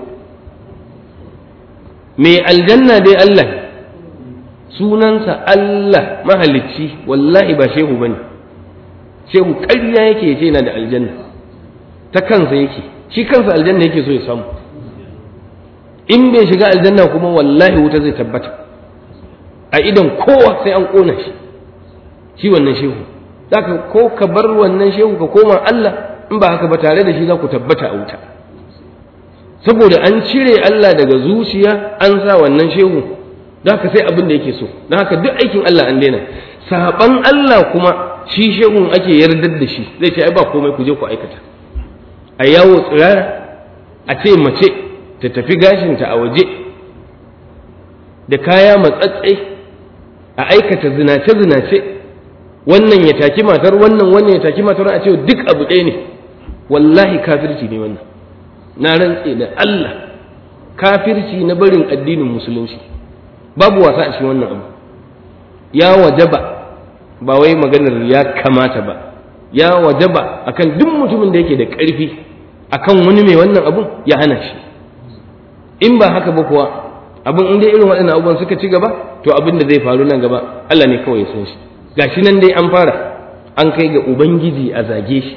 mai aljanna dai Allah sunansa Allah mahalicci wallahi ba shehu bane shehu ƙarya yake yace yana da aljanna ta kansa yake shi kansa aljanna yake so ya samu in bai shiga aljanna kuma wallahi wuta zai tabbata a idan kowa sai an ƙona shi shi wannan shehu zaka ko ka bar wannan shehu ka koma Allah in ba haka ba tare da shi za ku tabbata a wuta saboda an cire Allah daga zuciya an sa wannan shehu da haka sai abin da yake so don haka duk aikin Allah an daina saban Allah kuma shi shehun ake yardar da shi zai ce ai ba komai ku je ku aikata a yawo tsirara a ce mace ta tafi gashinta a waje da kaya matsatsai a aikata zinace-zinace wannan ya taki matar wannan wannan ya taki matar a ce duk abu ɗaya ne wallahi kafirci ne wannan na rantse da Allah kafirci na barin addinin musulunci babu wasa a cikin wannan abu ya wajaba ba wai maganar ya kamata ba ya wajaba akan duk mutumin da yake da ƙarfi akan wani mai wannan abun ya hana shi in ba haka ba kuwa abin in dai irin waɗannan abubuwan suka ci gaba to abin da zai faru nan gaba Allah ne kawai ya san shi gashi nan dai an fara an kai ga ubangiji a zage shi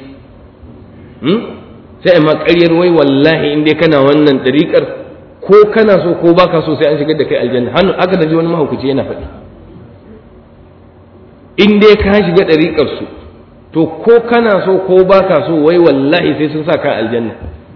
sai amma ƙaryar wai wallahi in dai kana wannan ɗariƙar ko kana so ko baka so sai an shigar da kai aljanna hannu aka da ji wani mahaukaci yana faɗi in dai ka shiga ɗariƙar su to ko kana so ko baka so wai wallahi sai sun sa ka aljanna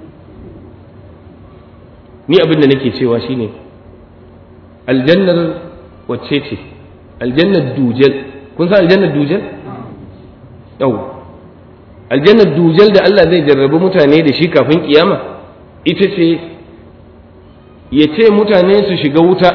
ni abin da nake cewa shine aljannar wacce ce aljannar dujal kun san aljannar dujal yau aljannar dujal da Allah zai jarrabi mutane da shi kafin kiyama ita ce ya ce mutane su shiga wuta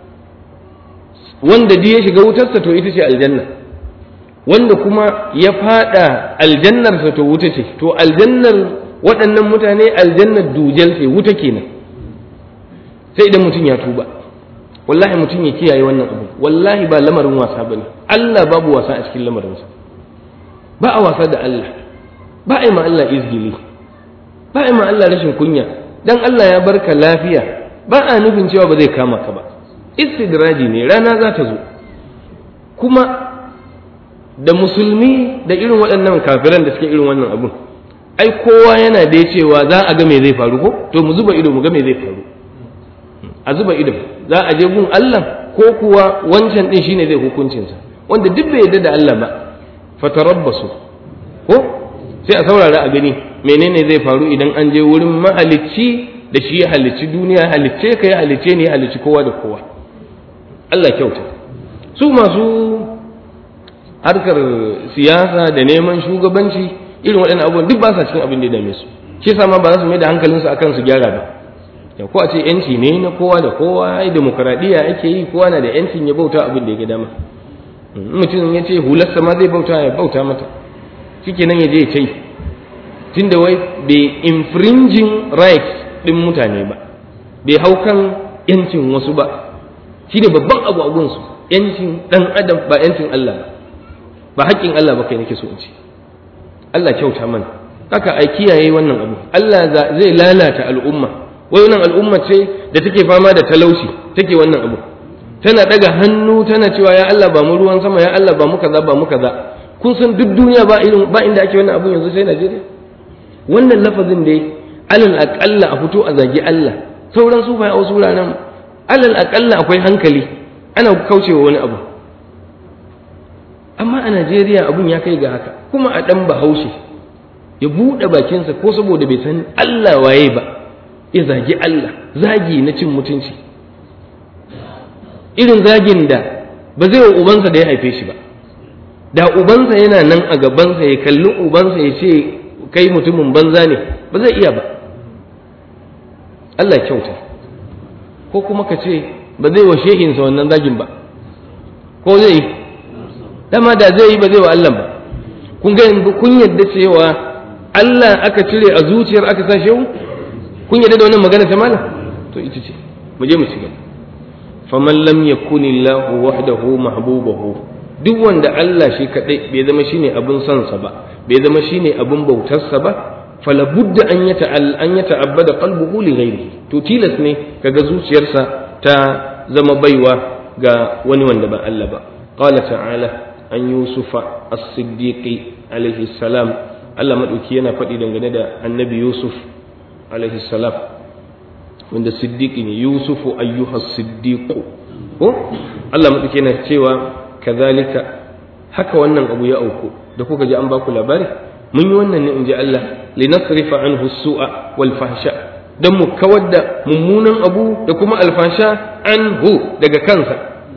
wanda duk ya shiga wutarsa to ita ce aljanna wanda kuma ya fada aljannarsa to wuta ce to aljannar waɗannan mutane aljannar dujal ce wuta kenan sai idan mutum ya tuba wallahi mutum ya kiyaye wannan abu wallahi ba lamarin wasa bane Allah babu wasa a cikin lamarinsa ba a wasa da Allah ba a yi ma Allah izgili ba a yi ma Allah rashin kunya dan Allah ya barka lafiya ba a nufin cewa ba zai kama ka ba istidraji ne rana za ta zo kuma da musulmi da irin waɗannan kafiran da suke irin wannan abun ai kowa yana da cewa za a ga me zai faru ko to mu zuba ido mu ga me zai faru a zuba ido za a je gun Allah ko kuwa wancan din shine zai hukuncinsa wanda duk bai yarda da Allah ba fatarabbasu ko sai a saurara a gani menene zai faru idan an je wurin mahalicci da shi ya halicci duniya halicce ka ya halicce ne ya halicci kowa da kowa Allah kyauta su masu harkar siyasa da neman shugabanci irin waɗannan abubuwan duk ba sa cikin abin da ya dame su shi yasa ma ba za su mai da hankalinsu akan su gyara ba ya ko a ce yanci ne na kowa da kowa ai demokradiyya ake yi kowa na da yancin ya bauta abin da ya ga dama mutum ya ce hularsa ma zai bauta ya bauta mata shikenan ya je ya ce tunda wai bai infringing rights din mutane ba bai hau kan yancin wasu ba shine babban abu a gunsu yancin dan adam ba yancin Allah ba ba haƙƙin Allah ba kai nake so in ce Allah kyauta mana haka a kiyaye wannan abu Allah zai lalata al'umma wai wannan al'umma ce da take fama da talauci take wannan abu tana daga hannu tana cewa ya Allah ba mu ruwan sama ya Allah ba mu kaza ba mu kaza kun san duk duniya ba irin ba inda ake wannan abun yanzu sai Najeriya wannan lafazin dai alal aqalla a fito a zagi Allah sauran su bai a wasu wuraren alal aqalla akwai hankali ana kaucewa wani abu amma a Najeriya abun ya kai ga haka kuma a dan Bahaushe ya buɗe bakinsa ko saboda bai san Allah waye ba ya zagi Allah zagi na cin mutunci irin zagin da ba zai wa ubansa da ya haife shi ba da ubansa yana nan a gabansa ya kalli ubansa ya ce kai mutumin banza ne ba zai iya ba Allah kyauta ko kuma ka ce ba zai wa shehinsa wannan zagin ba ko zai yi dama da zai yi ba zai wa Allah ba kun ga kun yadda cewa Allah aka cire a zuciyar aka sa shehu kun yadda da wannan magana ta malam to ita ce mu je mu ci gaba faman lam yakunillahu wahdahu mahbubahu duk wanda Allah shi kadai bai zama shine abin son sa ba bai zama shine abin bautar sa ba fala budda an yata an yata'abbada qalbuhu li ghairihi to tilas ne kaga zuciyarsa ta zama baiwa ga wani wanda ba Allah ba qala ta'ala an yusufa as-siddiqi alaihi salam Allah madauki yana faɗi dangane da annabi yusuf alaihi salam wanda siddiqi ne yusufu ayyuha siddiqu ko Allah madauki yana cewa kazalika haka wannan abu ya auku da kuka ji an ba ku labari mun yi wannan ne in ji Allah linasrifa anhu su'a wal fahsha dan mu kawar da mummunan abu da kuma alfasha anhu daga kansa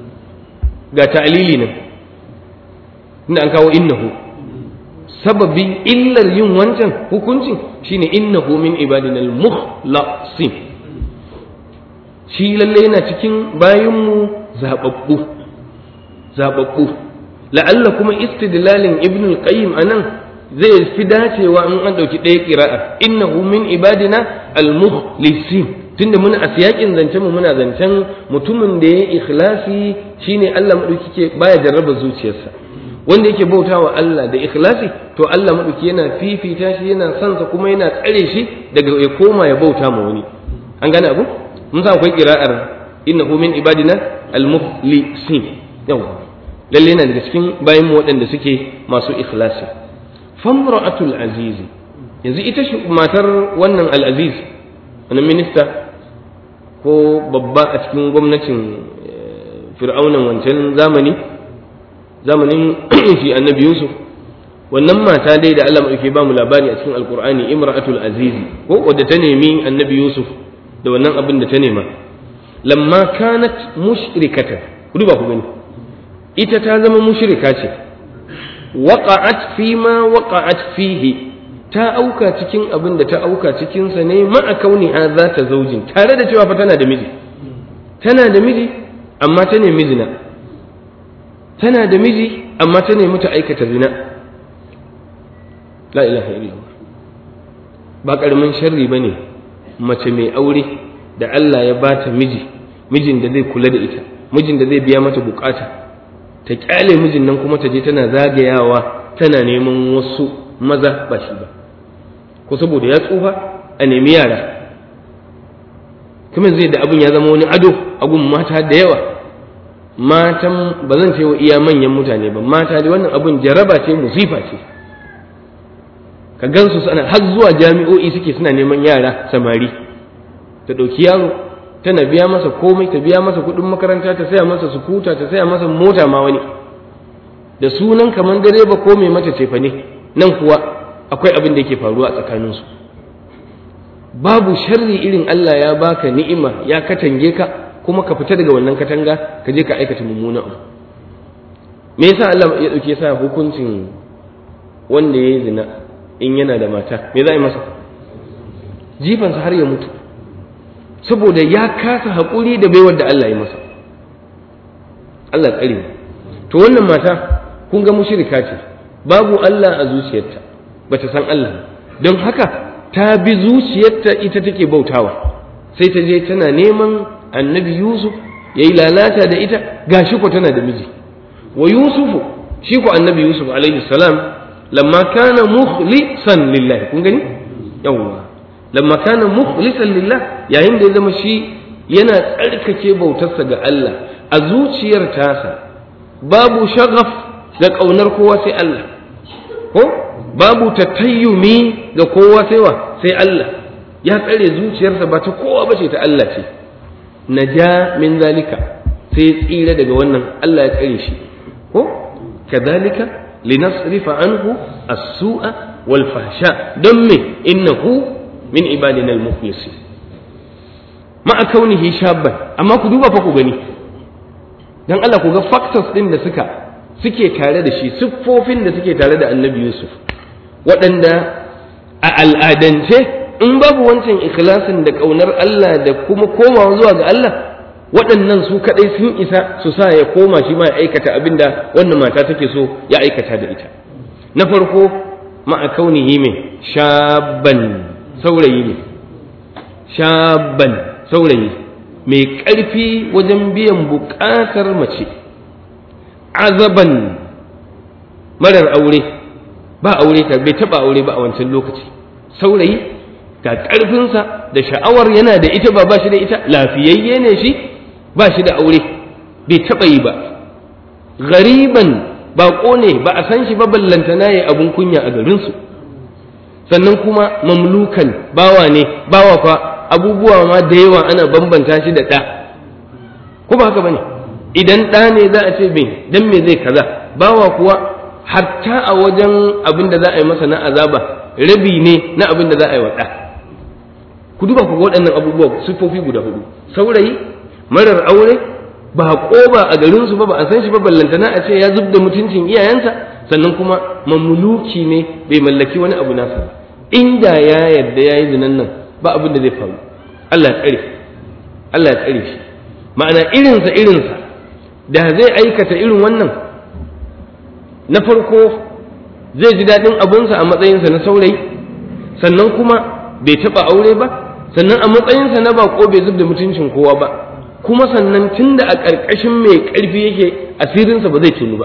ga ta'lili nan inda an kawo innahu sababin illar yin wancan hukuncin shine innahu min ibadina al-mukhlasin shi lalle yana cikin bayinmu zababbu zababbu la'alla kuma istidlalin ibn al-qayyim anan zai fi dacewa in an dauki ɗaya qira'a innahu min ibadina al-mukhlisin tunda muna a siyakin zancen mu muna zancen mutumin da ya ikhlasi shine Allah madauki ke baya jarraba zuciyarsa wanda yake bautawa Allah da ikhlasi to Allah madauki yana fifita shi yana son sa kuma yana tsare shi daga ya koma ya bauta ma wani an gane abu mun san akwai qira'ar innahu min ibadina al-mukhlisin yawa lalle yana daga cikin bayan mu waɗanda suke masu ikhlasi famra'atul aziz yanzu ita shi matar wannan al-aziz wannan minista ko babba a cikin gwamnatin fir'aunan wancan zamani zamanin shi annabi yusuf wannan mata dai da Allah ke ba mu labari a cikin alkur'ani imra'atul aziz ko wadda ta nemi annabi yusuf da wannan abin da ta nema lamma kanat mushrikatan ku duba ku gani ita ta zama mushrika ce waqa'at fi ma waqa'at fihi ta auka cikin abin da ta auka cikin sa ne ma'a kauniha za ta zaujin tare da cewa fa tana da miji tana da miji amma ta nemi zina tana da miji amma ta nemi ta aikata zina la ilaha illallah ba karamin sharri bane mace mai aure da Allah ya bata miji mijin da zai kula da ita mijin da zai biya mata bukata ta kyale mijin nan kuma ta je tana zagayawa tana neman wasu maza ba shi ba ko saboda ya tsufa a nemi yara kuma zai da abin ya zama wani ado a gun mata da yawa matan ba zan ce wa iya manyan mutane ba mata da wannan abun jaraba ce musifa ce ka gansu sana har zuwa jami'o'i suke suna neman yara samari ta ɗauki yaro tana biya masa komai ta biya masa kuɗin makaranta ta saya masa sukuta ta saya masa mota ma wani da sunan kamar direba ko mai mata cefa ne nan kuwa akwai abin da yake faruwa a tsakaninsu babu sharri irin Allah ya baka ni'ima ya katange ka kuma ka fita daga wannan katanga ka je ka aikata mummuna abu me yasa Allah ya dauke sa hukuncin wanda ya yi zina in yana da mata me za a yi masa jifansa har ya mutu saboda ya kasa haƙuri da baiwar da Allah ya masa Allah tsare to wannan mata kun ga mushrika ce babu Allah a zuciyarta bata san Allah don haka ta bi zuciyarta ita take bautawa sai ta je tana neman annabi yusuf ya yi lalata da ita gashi ko tana da miji wa yusufu shi ko annabi yusuf alaihi salam lamma kana mukhlisan lillahi kun gani yawwa lamma kana mukhlisan lillah yayin da ya zama shi yana tsarkake bautarsa ga Allah a zuciyar tasa babu shagaf da ƙaunar kowa sai Allah ko babu tatayyumi ga kowa sai wa sai Allah ya tsare zuciyarsa ba ta kowa bace ta Allah ce naja min zalika sai ya tsira daga wannan Allah ya tsare shi ko kadhalika linasrifa anhu as-su'a wal fahsha don me innahu min ibadina al-mukhlasin ma'a kaunihi shabban amma ku duba fa ku gani dan Allah ku ga factors din da suka suke tare da shi siffofin da suke tare da Annabi Yusuf waɗanda a al'adance in babu wancan ikhlasin da ƙaunar Allah da kuma komawa zuwa ga Allah waɗannan su kaɗai sun isa su sa ya koma shi ma ya aikata abin da wannan mata take so ya aikata da ita na farko ma'a kaunihi mai shabban saurayi ne shabban saurayi mai ƙarfi wajen biyan buƙatar mace azaban marar aure ba aure ta bai taɓa aure ba a wancan lokaci saurayi ga ƙarfinsa da sha'awar yana da ita ba ba shi da ita lafiyayye ne shi ba shi da aure bai taɓa yi ba gariban baƙo ne ba a san shi ba ballantana ya abun kunya a garinsu sannan kuma mamlukan bawa ne bawa fa abubuwa ma da yawa ana bambanta shi da ɗa ko ba haka bane idan ɗa ne za a ce me dan me zai kaza bawa kuwa hatta a wajen abin da za a yi masa na azaba rabi ne na abin da za a yi wa ɗa ku duba ku ga waɗannan abubuwa siffofi guda hudu saurayi marar aure ba ƙoba a garinsu ba ba a san shi ba ballantana a ce ya zub da mutuncin iyayensa sannan kuma mamluki ne bai mallaki wani abu nasa ba inda ya yarda ya yi zinan nan ba abin da zai faru Allah ya tsare Allah ya tsare shi ma'ana irinsa irinsa da zai aikata irin wannan na farko zai ji daɗin abunsa a matsayinsa na saurayi sannan kuma bai taɓa aure ba sannan a matsayinsa na baƙo bai zub da mutuncin kowa ba kuma sannan tunda a ƙarƙashin mai ƙarfi yake asirinsa ba zai tunu ba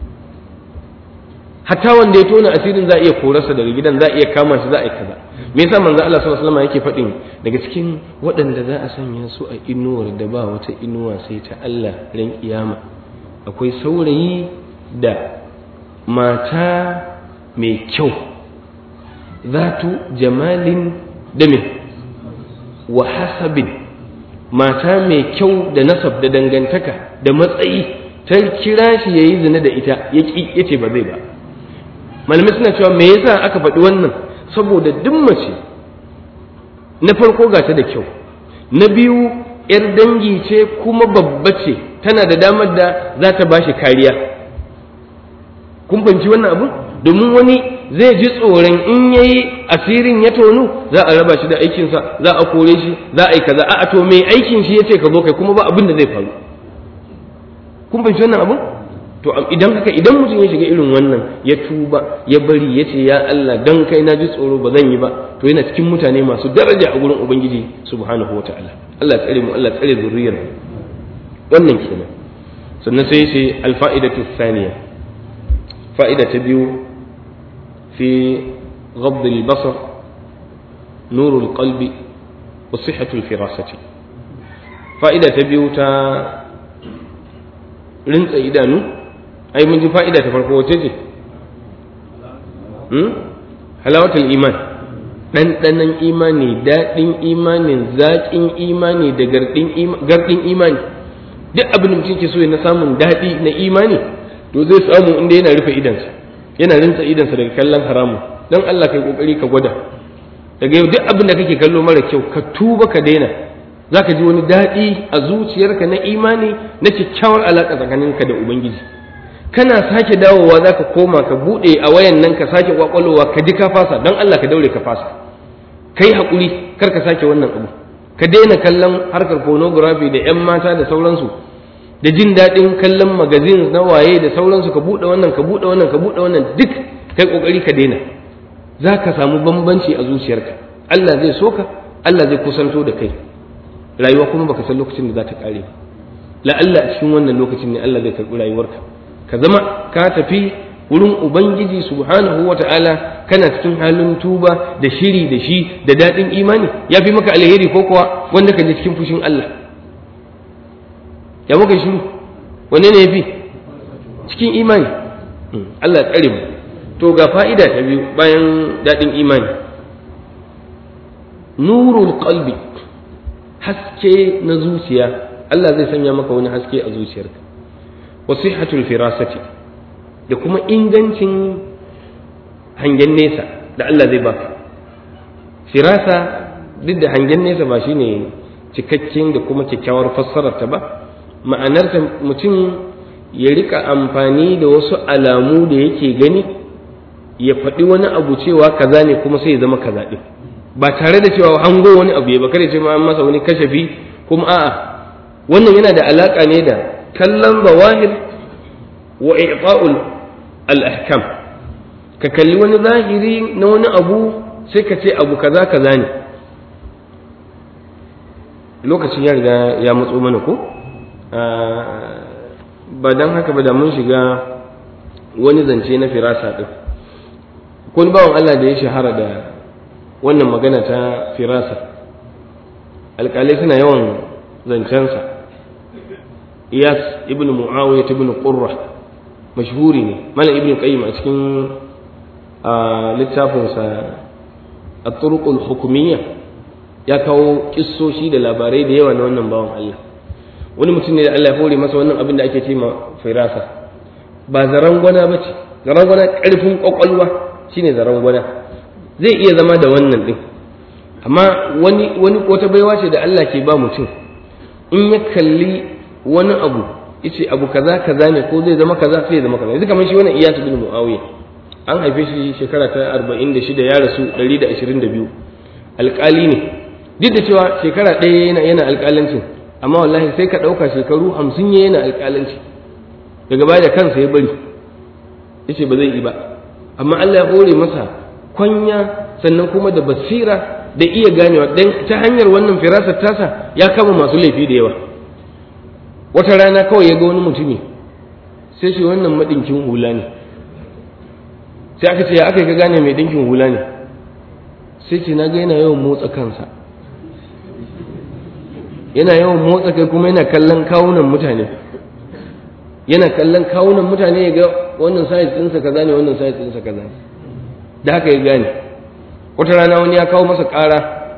hatta wanda ya tona asirin za a iya korarsa daga gidan za a iya kama shi za a yi kaza me yasa manzo Allah sallallahu alaihi wasallam yake faɗin daga cikin waɗanda za a sanya su a inuwar da ba wata inuwa sai ta Allah ran kiyama akwai saurayi da mata mai kyau zatu jamalin da me wa hasabin mata mai kyau da nasab da dangantaka da matsayi ta kira shi yayi zina da ita ya yace ba zai ba malamai suna cewa me yasa aka faɗi wannan saboda duk mace na farko ga ta da kyau na biyu yar dangi ce kuma babba ce tana da damar da za ta ba shi kariya kun fahimci wannan abu domin wani zai ji tsoron in yayi asirin ya tonu za a raba shi da aikinsa za a kore shi za a yi kaza a to mai aikin shi ya ce ka zo kai kuma ba abin da zai faru kun fahimci wannan abu to idan haka idan mutum ya shiga irin wannan ya tuba ya bari ya ce ya Allah dan kai na ji tsoro ba zan yi ba to yana cikin mutane masu daraja a gurin ubangiji subhanahu wataala Allah ya tsare mu Allah ya tsare zuriyar wannan kenan sannan sai ce alfa'idatu thaniya fa'ida ta biyu fi غض البصر نور القلب وصحة الفراسة فائدة تبيوتا رنس إدانو ai mun ji fa'ida ta farko wace ce halawatul iman ɗanɗanon imani daɗin imanin zaƙin imani da garɗin imani duk abin da mutum ke so na samun daɗi na imani to zai samu inda yana rufe idansa yana rinsa idansa daga kallon haramun don Allah kai kokari ka gwada daga yau duk abin da kake kallo mara kyau ka tuba ka daina zaka ji wani daɗi a zuciyarka na imani na kyakkyawar alaƙa tsakaninka da ubangiji kana sake dawowa za ka koma ka buɗe a wayan nan ka sake kwakwalowa ka ji ka fasa don Allah ka daure ka fasa ka yi haƙuri kar ka sake wannan abu ka daina kallon harkar pornography da 'yan mata da sauransu da jin daɗin kallon magazin na waye da sauransu ka buɗe wannan ka buɗe wannan ka buɗe wannan duk kai ƙoƙari ka daina za ka samu bambanci a zuciyarka Allah zai so ka Allah zai kusanto da kai rayuwa kuma baka san lokacin da za ta ƙare la'alla a cikin wannan lokacin ne Allah zai karɓi rayuwarka ka zama ka tafi wurin ubangiji subhanahu wa ta'ala kana cikin halin tuba da shiri da shi da daɗin imani ya fi maka alheri ko kuwa wanda ka je cikin fushin Allah ya muka shiru wanne ne ya fi cikin imani Allah tsare mu to ga fa'ida ta biyu bayan daɗin imani nurul qalbi haske na zuciya Allah zai sanya maka wani haske a zuciyarka wa sihhatul firasati da kuma ingancin hangen nesa da Allah zai baka firasa duk da hangen nesa ba shine cikakken da kuma kyakkyawar fassarar ta ba ma'anarta mutum ya rika amfani da wasu alamu da yake gani ya faɗi wani abu cewa kaza ne kuma sai ya zama kaza ɗin ba tare da cewa hango wani abu ya ba kada ce ma an masa wani kashafi kuma a'a wannan yana da alaka ne da kallon zawahir wa i'ta'ul al-ahkam ka kalli wani zahiri na wani abu sai ka ce abu kaza kaza ne lokacin ya riga ya matso mana ko ba dan haka ba da mun shiga wani zance na firasa din kun bawan Allah da ya shahara da wannan magana ta firasa alƙalai suna yawan zancensa iyas ibn mu'awiyah ibn qurra mashhuri ne malam ibn qayyim a cikin littafinsa at-turuq al-hukumiyya ya kawo kissoshi da labarai da yawa na wannan bawan Allah wani mutum ne da Allah ya hore masa wannan abin da ake ce ma firasa ba zaran gwana bace zaran gwana karfin kwakwalwa shine zaran gwana zai iya zama da wannan din amma wani wani wata baiwa ce da Allah ke ba mutum in ya kalli wani abu yace abu kaza kaza ne ko zai zama kaza sai ya zama kaza yanzu kamar shi wannan Iyas bin Muawiya an haife shi shekara ta 46 ya rasu 122 alƙali ne duk da cewa shekara ɗaya yana yana alƙalancin amma wallahi sai ka ɗauka shekaru hamsin ya yana alƙalanci daga baya da kansa ya bari yace ba zai yi ba amma Allah ya hore masa kwanya sannan kuma da basira da iya ganewa dan ta hanyar wannan firasar tasa ya kama masu laifi da yawa wata rana kawai ya ga wani mutumi sai shi wannan madinkin hula ne sai aka ce ya aka ka gane mai dinkin hula ne sai ce na ga yana yawan motsa kansa yana yawan motsa kai kuma yana kallon kawunan mutane yana kallon kawunan mutane ya ga wannan size ɗinsa kaza ne wannan size ɗinsa kaza ne da haka ya gane wata rana wani ya kawo masa ƙara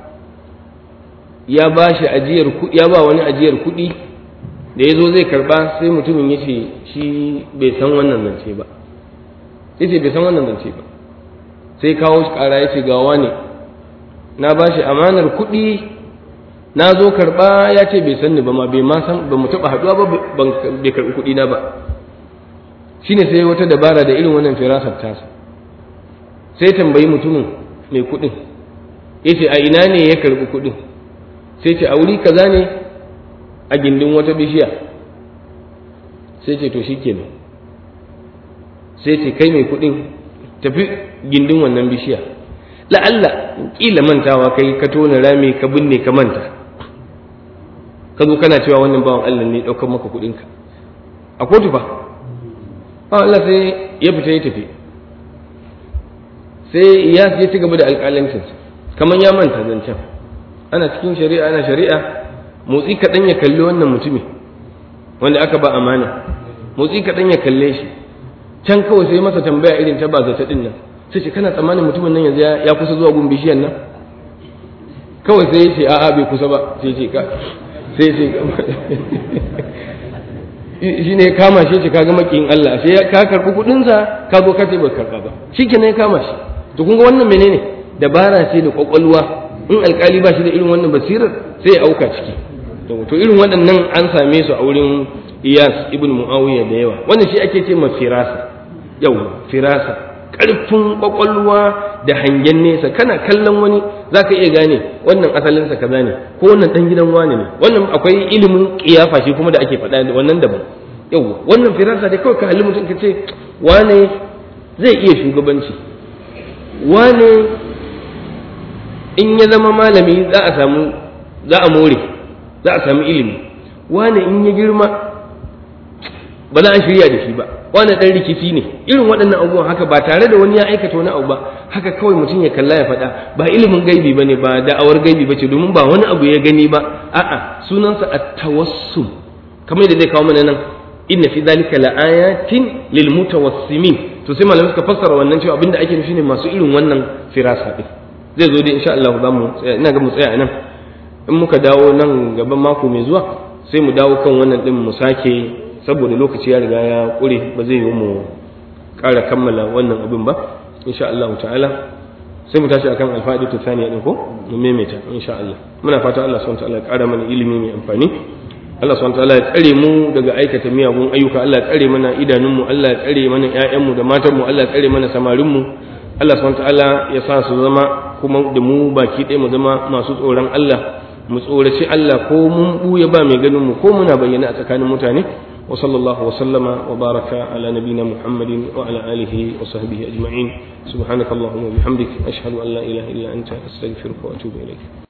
ya ba shi ajiyar kuɗi ya ba wani ajiyar kuɗi da ya zo zai karɓa sai mutumin ya ce shi bai san wannan zance ba ya ce bai san wannan zance ba sai kawo shi ƙara ya ce gawa ne na ba shi amanar kuɗi na zo karɓa ya ce bai san ni ba ma bai ma san ba mu taɓa haɗuwa ba bai karɓi kuɗi na ba shine sai wata dabara da irin wannan firasar tasa sai tambayi mutumin mai kuɗin ya ce a ina ne ya karɓi kuɗin sai ce a wuri kaza ne a gindin wata bishiya sai ce to shi kenan sai ce kai mai kuɗin tafi gindin wannan bishiya la'alla ƙila mantawa kai ka tona rami ka binne ka manta ka zo kana cewa wannan bawan Allah ne ɗaukar maka kuɗinka a kotu fa bawan Allah sai ya fita ya tafi sai ya ya ci gaba da alƙalancinsa kamar ya manta zancen ana cikin shari'a ana shari'a motsi kaɗan ya kalli wannan mutumi wanda aka ba amana motsi kaɗan ya kalle shi can kawai sai masa tambaya irin ta ba zata ɗin nan sai ce kana tsammanin mutumin nan yanzu ya kusa zuwa gun bishiyan nan kawai sai ya ce a'a bai kusa ba sai ce ka sai ce shi ne kama shi ce kaga makiyin Allah sai ka karɓi kuɗinsa ka zo ka ce ba karɓa ba shi ke ya kama shi to kun ga wannan menene dabara ce da kwakwalwa in alkali ba shi da irin wannan basirar sai ya auka ciki to irin waɗannan an same su a wurin iyas ibn muawiya da yawa wannan shi ake ce ma firasa yau firasa ƙarfin kwakwalwa da hangen nesa kana kallon wani za ka iya gane wannan asalinsa kaza ne ko wannan ɗan gidan wani ne wannan akwai ilimin ƙiyafa shi kuma da ake faɗa wannan daban yau wannan firasa dai kawai ka halli mutum ka ce wane zai iya shugabanci wane in ya zama malami za a samu za a more za a samu ilimi wane in ya girma ba za a shirya da shi ba wane dan rikici ne irin waɗannan abubuwan haka ba tare da wani ya aikata wani abu ba haka kawai mutum ya kalla ya faɗa ba ilimin gaibi ba ne ba da'awar gaibi ba ce domin ba wani abu ya gani ba a'a sunansa at-tawassum kamar yadda zai kawo mana nan inna fi dhalika laayatin lil mutawassimin to sai malamai suka fassara wannan cewa abinda ake nufi ne masu irin wannan firasa din zai zo dai insha Allah za mu tsaya ina ga mu tsaya nan in muka dawo nan gaban mako mai zuwa sai mu dawo kan wannan din mu sake saboda lokaci ya riga ya kure ba zai yi mu ƙara kammala wannan abin ba insha Allah ta'ala sai mu tashi akan alfa'idatu ta thaniya din ko mu maimaita insha Allah muna fata Allah subhanahu wa ta'ala ya ƙara mana ilimi mai amfani Allah subhanahu wataala ya tsare mu daga aikata miyagun ayyuka Allah ya tsare mana idanunmu Allah ya tsare mana ƴaƴanmu da matanmu Allah ya tsare mana samarinmu Allah subhanahu wataala ya sa su zama kuma da mu baki ɗaya mu zama masu tsoron Allah mu tsoraci Allah ko mun buya ba mai ganin mu ko muna bayyana a tsakanin mutane wa sallallahu wa sallama wa baraka ala nabina muhammadin wa ala alihi wa sahbihi ajma'in subhanakallahumma wa bihamdik ashhadu an la ilaha illa anta astaghfiruka wa atubu ilayk